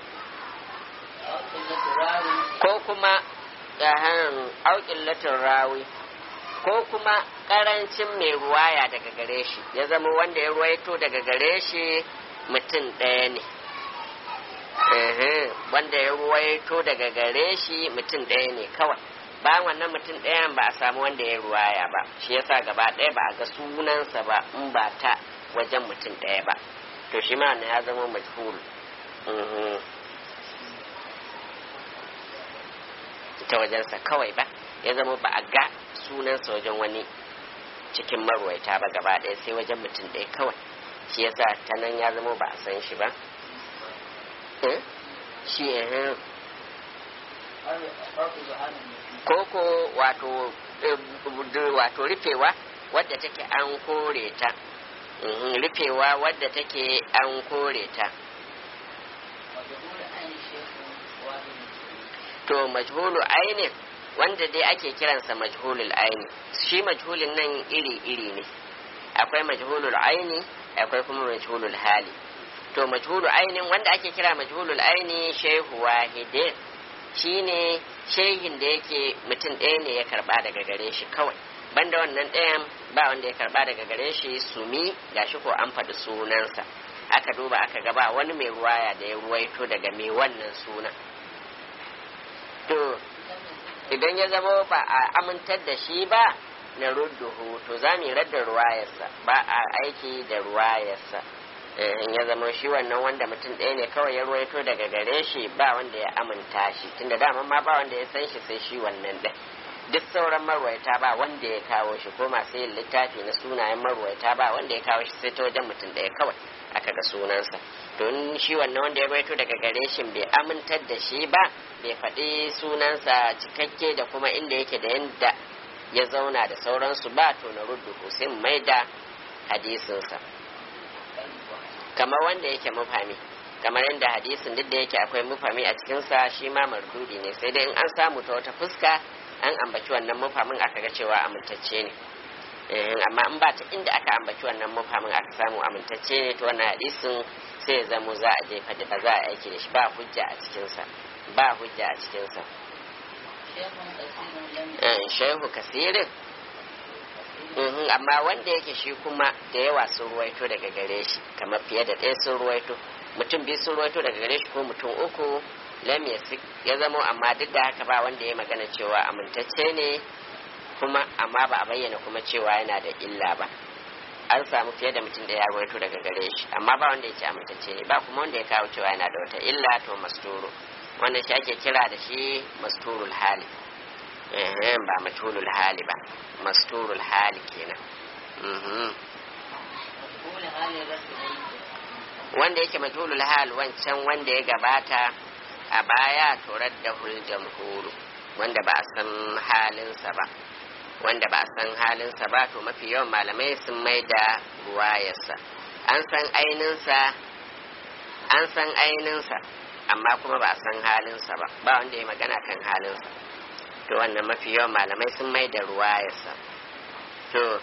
ko kuma auƙin latin rawi ko kuma ƙarancin mai ruwaya daga gare shi ya zama wanda ya ruwaito daga gare shi mutum ɗaya ne Ehe, wanda ya ruwaito daga gare shi mutum ɗaya ne kawai bayan wannan mutum ɗayan ba a samu wanda ya ruwaya ba shi yasa gaba ɗaya ba a ga sunansa ba in ba ta wajen mutum ɗaya ba to shi ma wannan ya zama majhul Mhm. ta wajensa kawai ba ya zama ba a ga sunansa wajen wani cikin marwaita ba gaba ɗaya sai wajen mutum ɗaya kawai shi yasa ta nan ya zama ba a san shi ba Eh? shi eh, koko wato eh, bu- wato rufewa wadda take an kore ta Mhm, rufewa wadda take an kore ta to majhulu ainin wanda dai ake kiransa majhulul aini shi majhulin nan iri-iri ne akwai majhulul aini akwai kuma majhulul hali to majhulu ainin wanda ake kira majhulul aini shehu wahidin shine shehin da yake mutum ɗaya ne ya karba daga gare shi kawai banda wannan ɗayan ba wanda ya karba daga gare shi sumi gashi ko an faɗi sunansa aka duba aka gaba wani mai ruwaya da ya ruwaito daga mai wannan sunan to idan ya zama ba a amintar da shi ba na rudduhu to za mu yi radda ruwayarsa ba a aiki da ruwayarsa Eh, in ya zama shi wannan wanda mutum ɗaya ne kawai ya ruwaito daga gare shi ba wanda ya aminta shi tunda dama ma ba wanda ya san shi sai shi wannan ɗin duk sauran marwaita ba wanda ya kawo shi ko masu yin littafi na sunayen marwaita ba wanda ya kawo shi sai ta wajen mutum ɗaya kawai aka ga sunansa to in shi wannan wanda ya ruwaito daga gare shi bai amintar da shi ba bai faɗi sunansa cikakke da kuma inda yake da yanda ya zauna da sauransu ba to na ruddu sai mu maida hadisinsa kamar wanda yake mufami kamar yadda hadisin duk da yake akwai mufami a cikinsa shi ma mardudi ne sai dai in an samu ta wata fuska an ambaci wannan mufamin aka ga cewa amintacce ne Eh, amma in ba ta inda aka ambaci wannan mufamin aka samu amintacce ne to wannan hadisin sai ya zamo za a jefa da ba za a aiki da shi ba hujja a cikinsa ba hujja a cikinsa Eh, shehu kasirin Mhm, amma wanda yake shi kuma da yawa sun ruwaito daga gare shi kamar fiye da ɗaya sun ruwaito mutum biyu sun ruwaito daga gare shi ko mutum uku lam yasik ya zamo amma duk da haka ba wanda ya magana cewa amintacce ne kuma amma ba a bayyana kuma cewa yana da illa ba an samu fiye da mutum da ya ruwaito daga gare shi amma ba wanda ya ce amintacce ne ba kuma wanda ya kawo cewa yana da wata illa to masturu wannan shi ake kira da shi masturul hali eh ba majhulul hali ba masturul hali kenan Mhm. wanda yake majhulul hal wancan wanda ya gabata a baya turar da hul jamhuru wanda ba a san halinsa ba wanda ba a san halinsa ba to mafi yawan malamai sun mai da ruwayarsa an san aininsa an san aininsa amma kuma ba a san halinsa ba ba wanda ya magana kan halinsa to wannan mafi yawan malamai sun mai da ruwayarsa to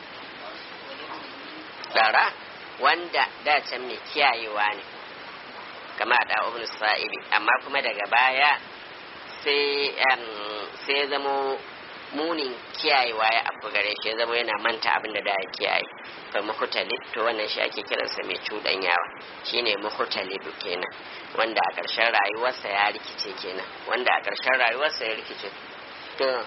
tsara wanda da can mai kiyayewa ne kama da ibn sa'ibi amma kuma daga baya sai sai zamo munin kiyayewa ya abu gare shi ya zama yana manta abin da da ya kiyaye fa muhtalib to wannan shi ake kiransa mai cuɗanyawa shine muhtalib kenan wanda a ƙarshen rayuwarsa ya rikice kenan wanda a ƙarshen rayuwarsa ya rikice to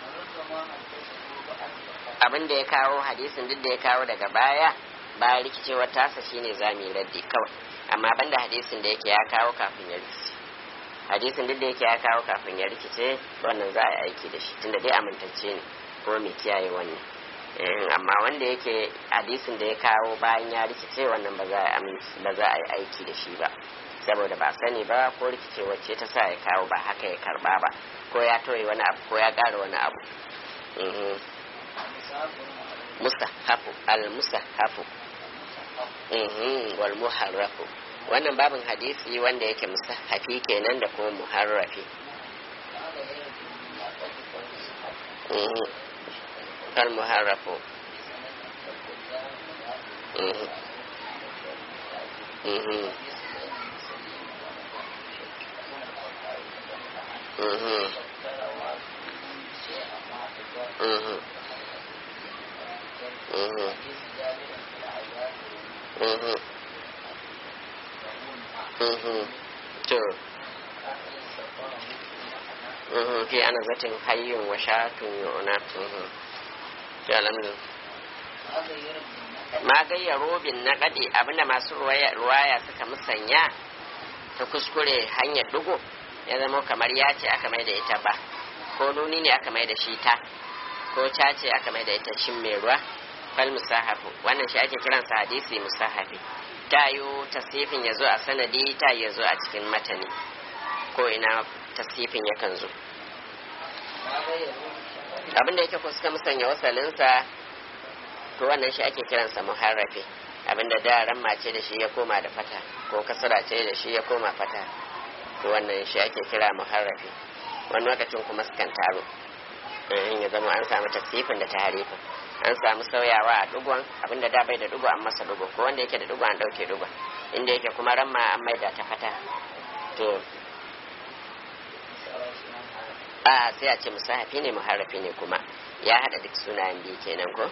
abin da ya kawo hadisin duk da ya kawo daga baya bayan rikicewar tasa shine zami raddi kawai amma banda hadisin da yake ya kawo kafin ya rikice hadisin duk da yake ya kawo kafin ya rikice wannan za a yi aiki da shi tunda dai amintacce ne ko mai kiyaye wannan amma wanda yake hadisin da ya kawo bayan ya rikice wannan ba za a ba za a yi aiki da shi ba saboda ba sani ba ko rikicewar ce ta sa ya kawo ba haka ya karba ba ko ya toye wani abu ko ya ƙara wani abu mustahafu al-mustahafu wal muharrafu wannan babin hadisi wanda yake mustahafi kenan da kuma muharrafi al muharrafu to mhm fi ana zatin hayyun wa shatun yu'na mhm to alhamdulillah ma gayyaro bin naqadi abinda masu ruwaya ruwaya suka musanya ta kuskure hanyar dugo ya zama kamar ya ce aka mai da ita ba ko nuni ne aka mai da shi ta ko ca ce aka mai da ita cin mai ruwa fal musahafu wannan shi ake kiransa hadisi musahafi ta yi tasifin ya zo a sanadi ta ya zo a cikin matani ko ina tasifin yakan zo abinda yake ko suka musanya wasalinsa to wannan shi ake kiransa muharrafi abinda da ran mace da shi ya koma da fata ko kasara ce da shi ya koma fata to wannan shi ake kira muharrafi wani lokacin kuma sukan taro in ya zama an samu tasifin da taharifin an samu sauyawa a dugon abinda da bai da dugo an masa dugo ko wanda yake da dugo an dauke dugo inda yake kuma ran ma an maida ta fata to a sai a ce musahafi ne muharrafi ne kuma ya hada duk sunayen biyu kenan ko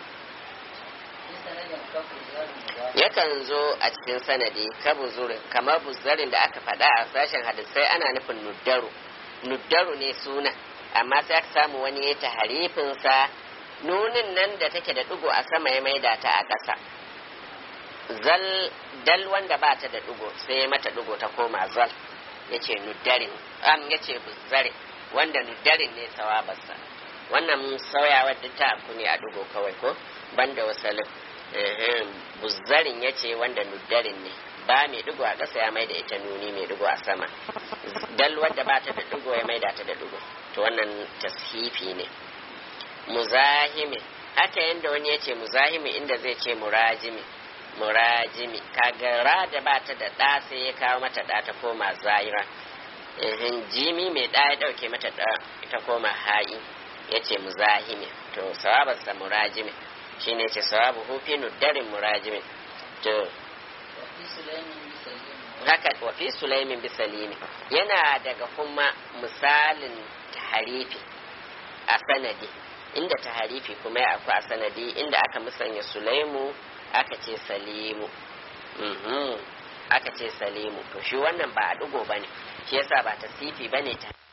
yakan zo a cikin sanadi ka buzurin kamar buzarin da aka faɗa a sashen hadisai ana nufin nuddaru nuddaru ne suna amma sai aka samu wani ya ta harifinsa nunin nan da take da ɗigo a sama ya maida ta a ƙasa zal dal wanda ba ta da ɗigo sai ya mata ɗigo ta koma zal ya ce nuddarin am ya ce buzarin wanda nuddarin ne sawabarsa wannan sauyawar duk ta abu ne a ɗigo kawai ko banda wasalin buzzarin ya ce wanda nuddarin ne ba mai digo a ƙasa ya maida ita nuni mai digo a sama dal wadda ba ta da digo ya maida ta da digo to wannan tashifi ne muzahimi haka yanda wani ya ce muzahimi inda zai ce murajimi murajimi kaga ra da ba ta da ɗa sai ya kawo mata ɗa ta koma zaira jimi mai ɗa ya ɗauke mata ɗa ita koma ha'i ya ce muzahimi to sawabarsa murajimi shine ce sawabu hufi nuddarin murajimin to haka wa fi sulaimin bisalimi yana daga kuma misalin taharifi a sanadi inda taharifi kuma ya akwai a sanadi inda aka musanya sulaimu aka ce salimu aka ce salimu to shi wannan ba a dugo bane shi yasa ba ta sifi bane ta